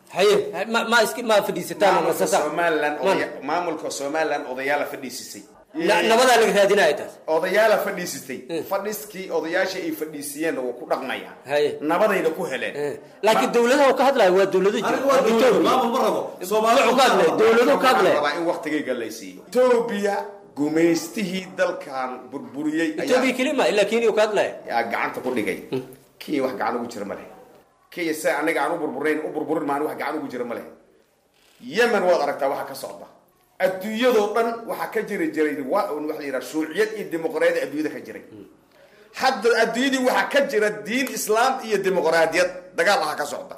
haye ma ma iski ma fadhiisataan oo maamulka nasasaan somalilan Mana. odaya- maamulka somalilan odayaala fadhiisisay Na- nabadaa laga raadinaya taas odayaala fadhiisitay fadhiskii odayaasha ay fadhiisiyeenna waa ku dhaqmayaan haye nabadayna ku heleen laakiin dowladaha ka hadlaya waa dowlado jira Aniga waa dowlad, Ethiopia. maamul ma rabo. Soomaali Wuxuu ka hadlaya dowlado ka hadlaya rabaa in waqtigayga la siiyo etoobiya gumaystihii dalkan burburiyey ayaa- Ethiopia kelima ilaa Kenya ka hadlaya yaa gacanta ku dhigay kenya wax gacan ugu jira ma leh kenya se anaga aan u burburayn u burburin maan wax gacan ugu jira ma leh yemen waad aragtaa waxa ka socda adduunyadoo dhan waxaa ka jiri jiray wa waxa la yidhaha shuuciyad iyo dimuqraadiyad adduunyada ka jiray hadda adduunyadii waxaa ka jira diin islaam iyo dimuqraadiyad dagaal aha ka socda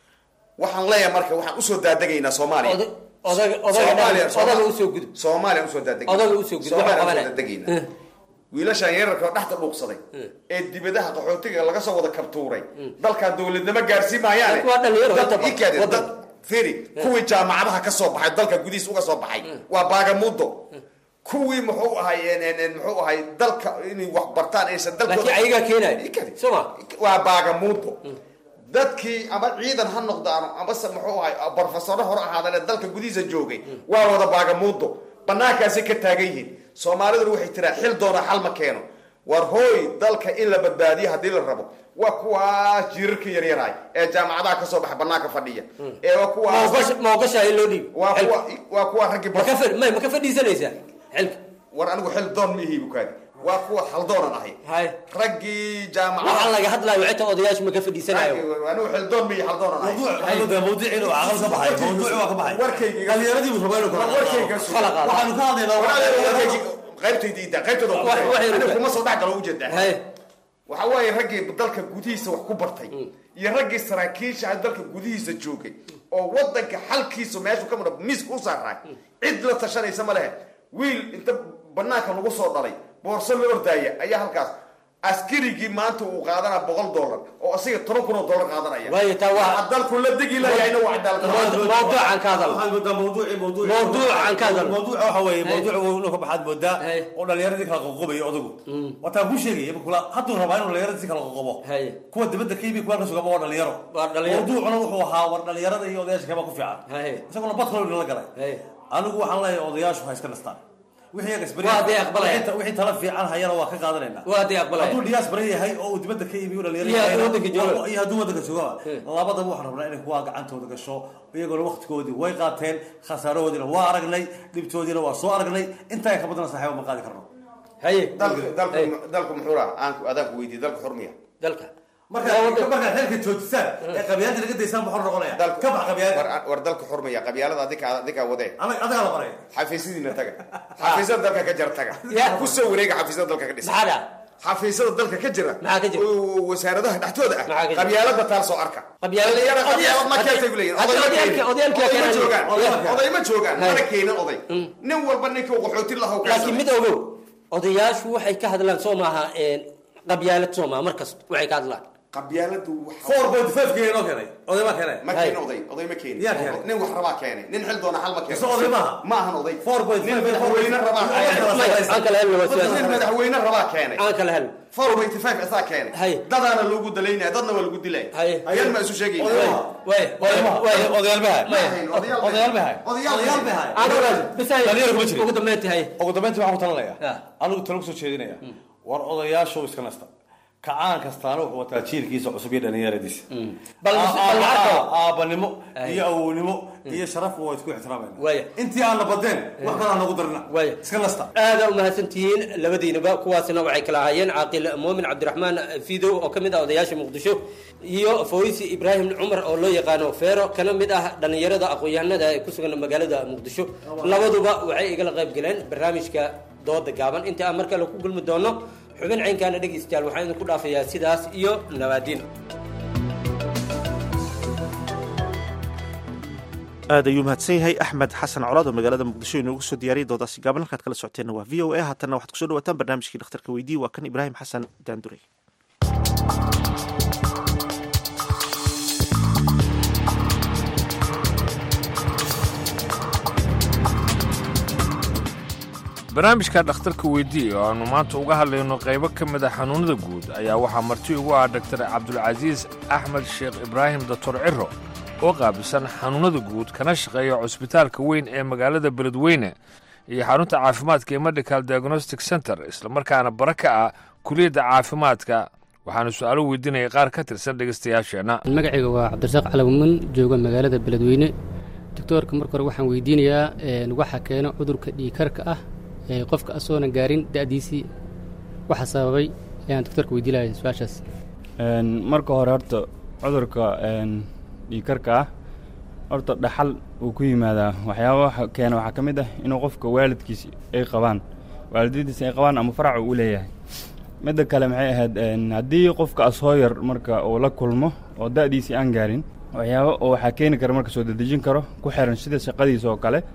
waxaan leeyahay marka waxaan usoo daadagaynaa soomaaliya Oda- odaga odaga Soomaaliya, dhan- odaga usoo gudub soomaaliya usoo daadegayna Odaga usoo gudub, Soomaaliya wuxuu usoo qabanaya. daadegayna wiilashaan yararka oo dhexda dhuuqsaday ee dibadaha qaxootiga laga soo wada kabtuuray dalkan dowladnimo gaarsiin maayaane Dadku waa dhalinyaro, Dad- inta badan. ii kaadi, Wadan. dad firi kuwii jaamacadaha ka soo baxay dalka gudihiis uga soo baxay waa baagamudo kuwii muxuu ahay en- en- en, muxuu ahay dalka inay wax bartaan aysan dalkooda laakiin ayagaa keenaya Ii kaadi. soma waa baagamuudo dadkii ama ciidan ha noqdaan amase muxuu ahay barofesoro hore ahaadane dalka gudihiisa joogay waa wada baagamuudo banaankaasay ka taagan yihiin soomaaliduna waxay tiraa xil doona xal ma keeno war hooy dalka in la badbaadiyo haddii la rabo waa kuwaas jiirarka yaryaraay ee jaamacadaha kasoo baxa banaanka fadhiya ee waa kuwaas ma ogashahay loo dhiib waa kuwa waa kuwa raggii ma ka fadhi- may ma ka fadhiisanaysaa xilka war anigu xil doon ma ihi bukaadi waa kuwa haldoonan ahay hay raggii waxaa jaamacadaha laga hadlayo wixii odayaashu ma ka fadhiisanayo anigu xil doon ma ihi haldoonan ahay mawduuc inuu caqal ka baxay mawduuc waa ka baxay warkayga dhalinyaradii buu rabaa inuu kala warkayga qaado. waxaanu ka hadlaynaa qaybtayda qaybtooda Wax- wax yar aniga uga- kuma soo dhex galo ujeedaa hay waxa waaye raggii dalka gudihiisa wax ku bartay iyo raggii saraakiisha ah dalka gudihiisa joogay oo wadanka xalkiisa meeshu ka mudha miiska u saaraay cid la tashanaysa ma lehe wiil inta banaanka lagu soo dhalay boorso la ordaaya ayaa halkaas askarigii maanta uu qaadanaa boqol dollar oo asiga toban kun oo dollar qaadanaya waayo taa waa Waxa dalku la degi lahayna waa cadaalad mawduucan ka hadal waxaan moodaa mawduuci mawduuci Mawduucan ka hadal. mawduuca waxa weeye mawduuca inuu ka baxaad moodaa oo dhalinyaradii kala qoqobayo odagu wataan ku sheegay kula hadduu rabaa inuu dhalinyaradii kala qoqobo kuwa dibadda ka yimi kuwa ka sugaba waa dhalinyaro dhalinyaro. mawduucuna wuxuu ahaa war dhalinyarada iyo odayaasha kaba ku fiican isaguna bad kale la galay anigu waxaan leeyahay odayaashu ha iska nastaan wixii iyaga isbari Waa hadday aqbalayaan. wixii- wixii tala fiican hayana waa ka qaadanaynaa Waa hadday aqbalayaan. hadduu dhiyaas baran yahay oo uu dibadda ka yimi uu dhalinyaro Iyo hadduu yahayna- waddanka joogo. iyo hadduu waddanka joogaba labadaba waxaan rabnaa inay kuwaa gacantooda gasho iyagoona waqtigoodii way qaateen khasaarahoodiina waa aragnay dhibtoodiina waa soo aragnay intaa ka badana saaxiiba ma qaadi karno haye dalku dalku dalku muxuu raha aan adaan ku weydiiyey dalku xurmiya dalka markaa markaa reerka joojisaan ee qabyaalada laga daysaan muxuu noqonaya ka bax qabyaalada war war dalku xurmiya qabyaalada adika adika wadee adagaa la baraya xafiisyadiina taga xafiisyada dalka ka jira taga Ya. ku soo wareega xafiisyada dalka ka dhisa maxaa dhaca xafiisyada dalka ka jira Maxaa ka jira? oo wasaaradaha dhexdooda ah Maxaa ka jira? qabyaalada taal soo arka Qabyaalada- Dhalinyaro qabyaalad ma Oday- keentay buu leeyahay. Hadda Oday ma odayaalka- keenin. odayaalka Oday ma keenan. joogaan. Odayaalka. oday ma joogaan Hay. mana keenin oday nin walba ninkii uu qaxooti lahaa uu laakiin mid ogow odayaashu waxay ka hadlaan soo maaha qabyaalad soo maaha mar kasta waxay ka hadlaan qabyaaladu four point five keenay noo keenay oday ma keenay ma keenin oday oday ma keenin Yaa keenay. nin wax rabaa keenay nin xil doona xal ma keenin Mise oday maaha? ma ahan oday four point nin five madaxweyne rabaa aan kala helno waa sidaas. nin madaxweyne rabaa keenay aan kala helno four point five asaa keenay Hay. dadaana loogu dalaynaya dadna waa lagu dilay Hay. ayaan ma isu sheegayna way way way odayaal bahay odayaal bahay odayaal odayaal bahay aan ogaado bisahay dhalinyaro kuma jirin ugu dambeyntii hay ugu dambeyntii waxaan ku talinayaa Ya. anigu talo kusoo jeedinaya war odayaashu iska nasta kacaan kastaana wuxuu wataa jiilkiisa cusub iyo dhalinyaradiisa Bal- Aa- bal aa- lacagta. aa- aabanimo Ay. iyo awownimo iyo sharaf waa isku ixtiraamayna Waaya. intii aan la badeen wax kale aan nagu darina Waaya. iska nasta aada u mahadsantihiin labadiinaba kuwaasina waxay kala ahaayeen caaqil muumin cabdiraxmaan fidow oo ka mid ah odayaasha muqdisho iyo fawisi ibraahim cumar oo loo yaqaano feero kana mid ah dhallinyarada aqoon-yahanada ee ku sugan magaalada muqdisho labaduba waxay igala qayb galeen barnaamijka dooda gaaban inta aan mar kale ku gulmi doono xubin caynkaana dhegaystayaal waxaan idinku dhaafayaa sidaas iyo nabaadiin aad ayuu mahadsan yahay axmed xasan colaad oo magaalada muqdisho inoogu soo diyaariyay doodaasi gaaban halkaad kala socoteenna waa v o a haatanna waxaad kusoo dhawaataan barnaamijkii dhakhtarka weydii waa kan ibraahim xasan daandurey barnaamijka dhakhtarka weydii oo aannu maanta uga hadlayno qaybo ka mid a xanuunnada guud ayaa waxaa marti ugu ah dhaktar cabdulcasiis axmed sheekh ibraahim doctor ciro oo qaabilsan xanuunnada guud kana shaqeeya cusbitaalka weyn ee magaalada beledweyne iyo xarunta caafimaadka ee medical diagnostic center islamarkaana bara ka ah kuliyadda caafimaadka waxaanu su-aalo weydiinaya qaar ka tirsan dhegaystayaasheenna magacayga waa cabdirasaaq calawiman jooga magaalada beledweyne doctoorka marka hore waxaan weydiinayaa waxa keena cudurka dhiikarka ah ee qofka asoona gaarin da'diisii waxa sababay ayaan doctoorka weydiinaya su-aashaas marka hore horta cudurka dhiikarka ah horta dhaxal uu ku yimaadaa waxyaabaha keena waxaa ka mid ah inuu qofka waalidkiis ay qabaan waalidadiisa ay qabaan ama farac uu leeyahay midda kale maxay ahayd haddii qofka asoo yar marka uu la kulmo oo da'diisii aan gaarin waxyaaba oo waxaa keeni kara marka soo dedejin karo ku xiran sida shaqadiisa oo kale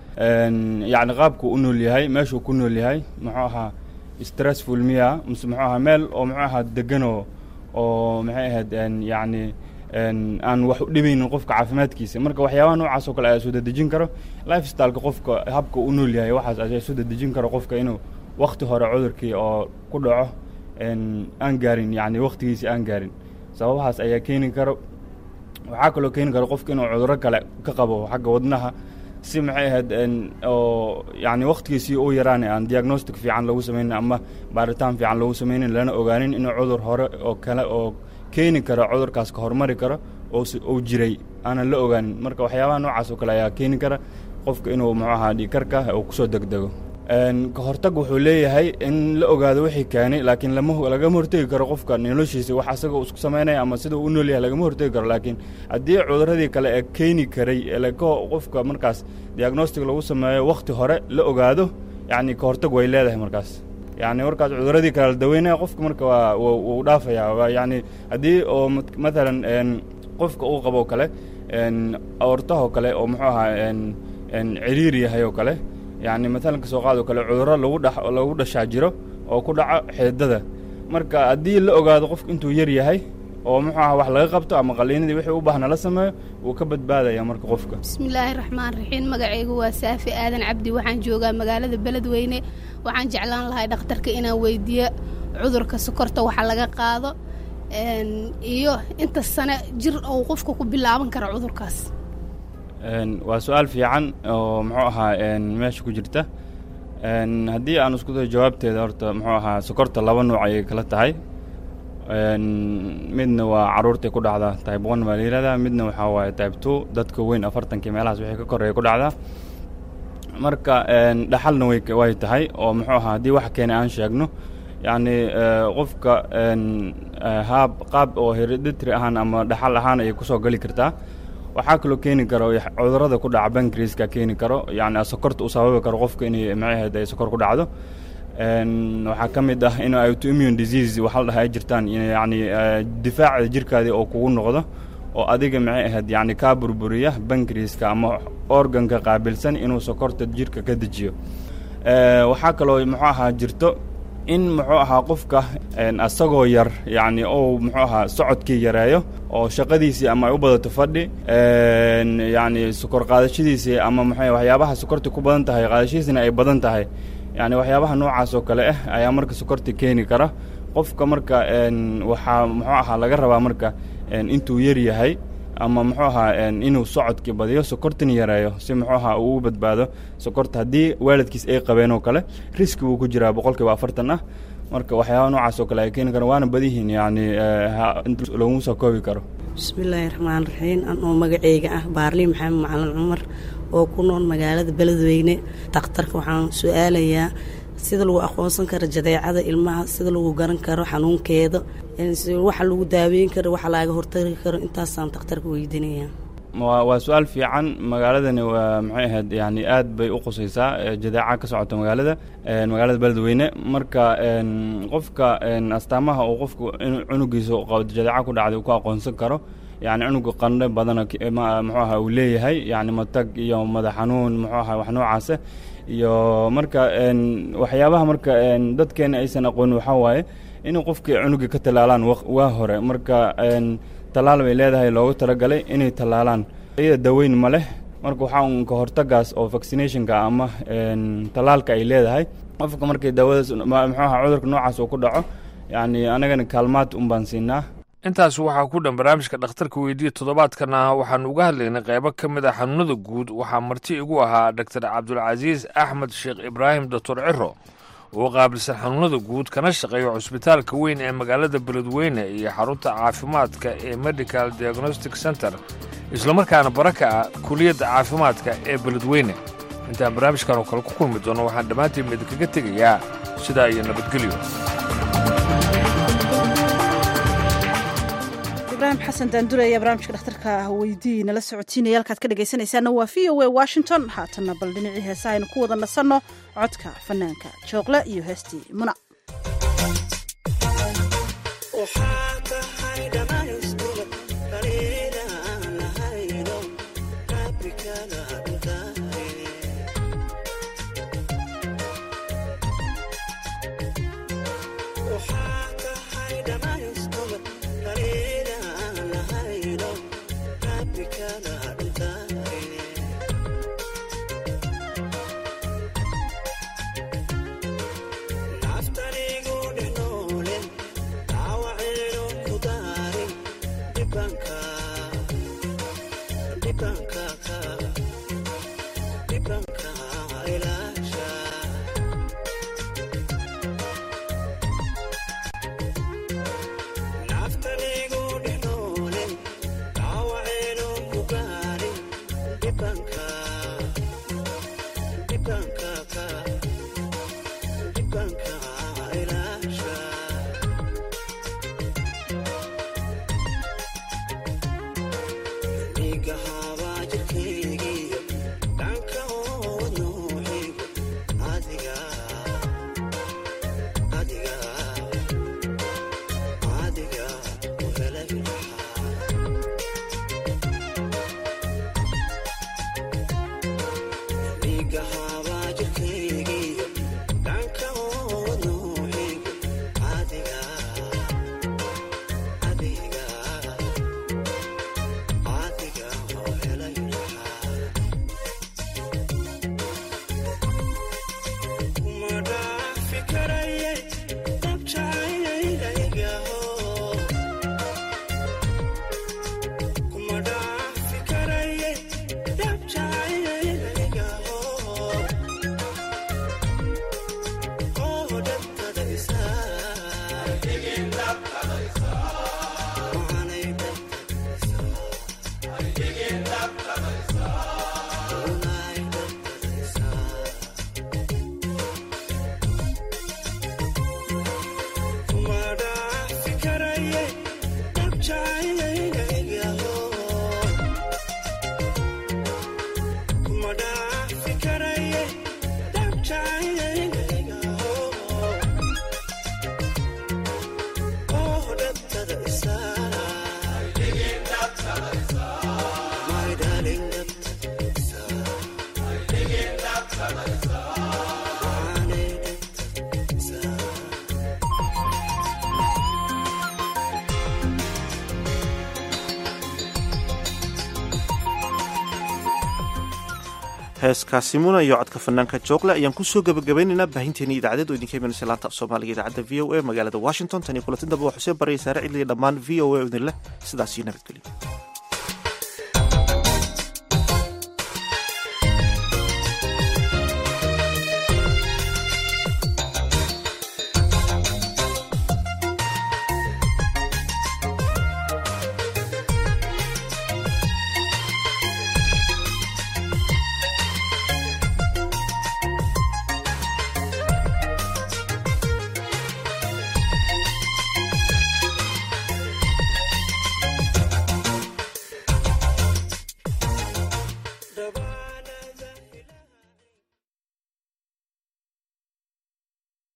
yacni qaabkuu u nool yahay meeshuu ku nool yahay muxuu ahaa stressful miya mise muxuu ahaa meel oo muxuu ahaa deganoo oo maxay ahayd yacni aan wax u dhibaynin qofka caafimaadkiisa marka waxyaabaha noocaas oo kale ayaa soo dedejin karo life styleka qofka habka u nool yahay waxaas ayaa soo dedejin karo qofka inuu wakti hore cudurkii oo ku dhaco aan gaarin yacni waktigiisi aan gaarin sababahaas ayaa keeni karo waxaa kaloo keeni karo qofka inuu cuduro kale ka qabo xagga wadnaha si maxay ahayd oo yacni waktigiisii u yaraane aan diagnostic fiican lagu sameynin ama baaritaan fiican lagu sameynin lana ogaanin inuu cudur hore oo kale oo keeni karo cudurkaas ka hormari karo oo uu jiray aanan la ogaanin marka waxyaabaha noocaas oo kale ayaa keeni kara qofka inuu muxuu ahaa dhiikarka uu kusoo degdego ka hortag wuxuu leeyahay in la ogaado wixii keenay laakiin lama lagama hortegi karo qofka noloshiisa wax asaga uu isku samaynaya ama sida uu u nool yahay lagama hortegi karo laakiin haddii cuduradii kale ee keeni karay ee qofka markaas diagnostic lagu sameeyo wakti hore la ogaado yacni ka hortag way leedahay markaas yacni markaas cuduradii kale la daweynaya qofka marka waa wuu dhaafaya waa yacni haddii oo mathalan qofka uu qabo kale aortahoo kale oo muxuu ahaa ciriir yahay oo kale yacni maalan kasoo qaadoo kale cudurro lagu dha lagu dhashaa jiro oo ku dhaco xeedada marka haddii la ogaado qofka intuu yar yahay oo muxuu aha wax laga qabto ama qaliinadii wixii u baahna la sameeyo wuu ka badbaadaya marka qofka bismillaahi raxmaan raxiim magacaygu waa saafi aadan cabdi waxaan joogaa magaalada beledweyne waxaan jeclaan lahay dhakhtarka inaan weydiiyo cudurka sokorta waxa laga qaado iyo inta sane jir uu qofka ku bilaaban kara cudurkaas waa su-aal fiican oo muxuu ahaa meesha ku jirta haddii aan isku dayo jawaabteeda horta muxuu ahaa sokorta laba nuuc ayay kala tahay midna waa caruurtay ku dhacdaa type one baa la yihahdaa midna waxaa waaye type two dadka weyn afartankii meelahaas wixii ka koreeya ku dhacdaa marka dhaxalna way way tahay oo muxuu ahaa haddii wax keenay aan sheegno yacni qofka haab qaab oo hereditary ahaan ama dhaxal ahaan ayay kusoo geli kartaa waxaa kaloo keeni karo cudurada ku dhaca bankriska keeni karo yani sokorta uu sababi karo qofka inay macaheed ay sokor ku dhacdo waxaa ka mid ah in autoimmune disease waxa la dhaha ay jirtaan yani difaaca jirkaadii oo kugu noqdo oo adiga maxay ahayd yani kaa burburiya bankriska ama organka qaabilsan inuu sokorta jirka ka dejiyo waxaa kaloo muxuu ahaa jirto in muxuu ahaa qofka asagoo yar yacni ou muxuu ahaa socodkii yareeyo oo shaqadiisii ama ay u badato fadhi yacni sokor qaadashadiisii ama muxuu waxyaabaha sokorta ku badan tahay qaadashadiisina ay badan tahay yacni waxyaabaha noocaas oo kale ah ayaa marka sokorta keeni kara qofka marka waxaa muxuu ahaa laga rabaa marka intuu yar yahay ama muxuu ahaa inuu socodkii badiyo sokortan yareeyo si muxuu ahaa uu u badbaado sokorta haddii waalidkiis ay qabeen oo kale riski wuu ku jiraa boqolkiiba afartan ah marka waxyaaba noocaas oo kale ay keeni karaan waana badihiin yacni laguma soo koobi karo bismillaahi raxmaan raxiim anoo magaceyga ah baarli maxamed macalin cumar oo ku nool magaalada beledweyne dakhtarka waxaan su-aalayaa sida lagu aqoonsan karo jadeecada ilmaha sida lagu garan karo xanuunkeeda waxa lagu daaweyn karo waxa laaga hortagi karo intaasaan dakhtarka weydiinaya waa waa su-aal fiican magaaladani waa maxay ahayd yani aad bay u qusaysaa jadeeca ka socota magaalada magaalada beledweyne marka qofka astaamaha uu qofku cunugiisa jadeeca ku dhacday uu ku aqoonsan karo yani cunuga qandhe badana muxuu aha uu leeyahay yani matag iyo madax xanuun muxuu aha wax noocaasa iyo marka waxyaabaha marka dadkeena aysan aqoonin waxaa waaye inay qofkii cunuga ka tallaalaan waa hore marka tallaal bay leedahay loogu talagalay inay tallaalaan iyada daweyn ma leh marka waxaa un ka hortagaas oo vaccinationka ama tallaalka ay leedahay qofka markii daawadaas muxuu ahaa cudurka noocaas uu ku dhaco yacni anagana kaalmaad un baan siinaa intaas waxaa ku dhan barnaamijka dhakhtarka weydiiya toddobaadkana waxaanu uga hadlaynay qaybo ka mid a xanuunada guud waxaa marti igu ahaa dr cabdulcasiis axmed sheekh ibraahim doctor ciro oo qaabilsan xanuunada guud kana shaqeeya cusbitaalka weyn ee magaalada beledweyne iyo xarunta caafimaadka ee medical diagnostic center islamarkaana bara ka ah kuliyadda caafimaadka ee beledweyne intaan barnaamijkan oo kale ku kulmi doono waxaan dhammaantiin idinkaga tegayaa sidaa iyo nabadgelyo ibrahim xasan daandure ayaa barnaamijka dhakhtarka weydii nala socotiinaya halkaad ka dhegaysanaysaana waa v o a washington haatanna bal dhinacii heesa aynu ku wada nasanno codka fanaanka jooqle iyo heestii muna heeskaasi muna iyo codka fanaanka joogle ayaan kusoo gebagabaynaynaa baahinteeni idaacadeed oo idinka imanaysa laanta af soomaaliga idaacadda v o a magaalada washington tan iyo kulantin dambe waa xuseen baraya saare cidliya dhammaan v o a idin leh sidaas iyo nabadgelyo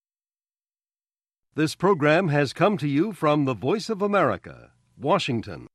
This program has come to you from the Voice of America, Washington.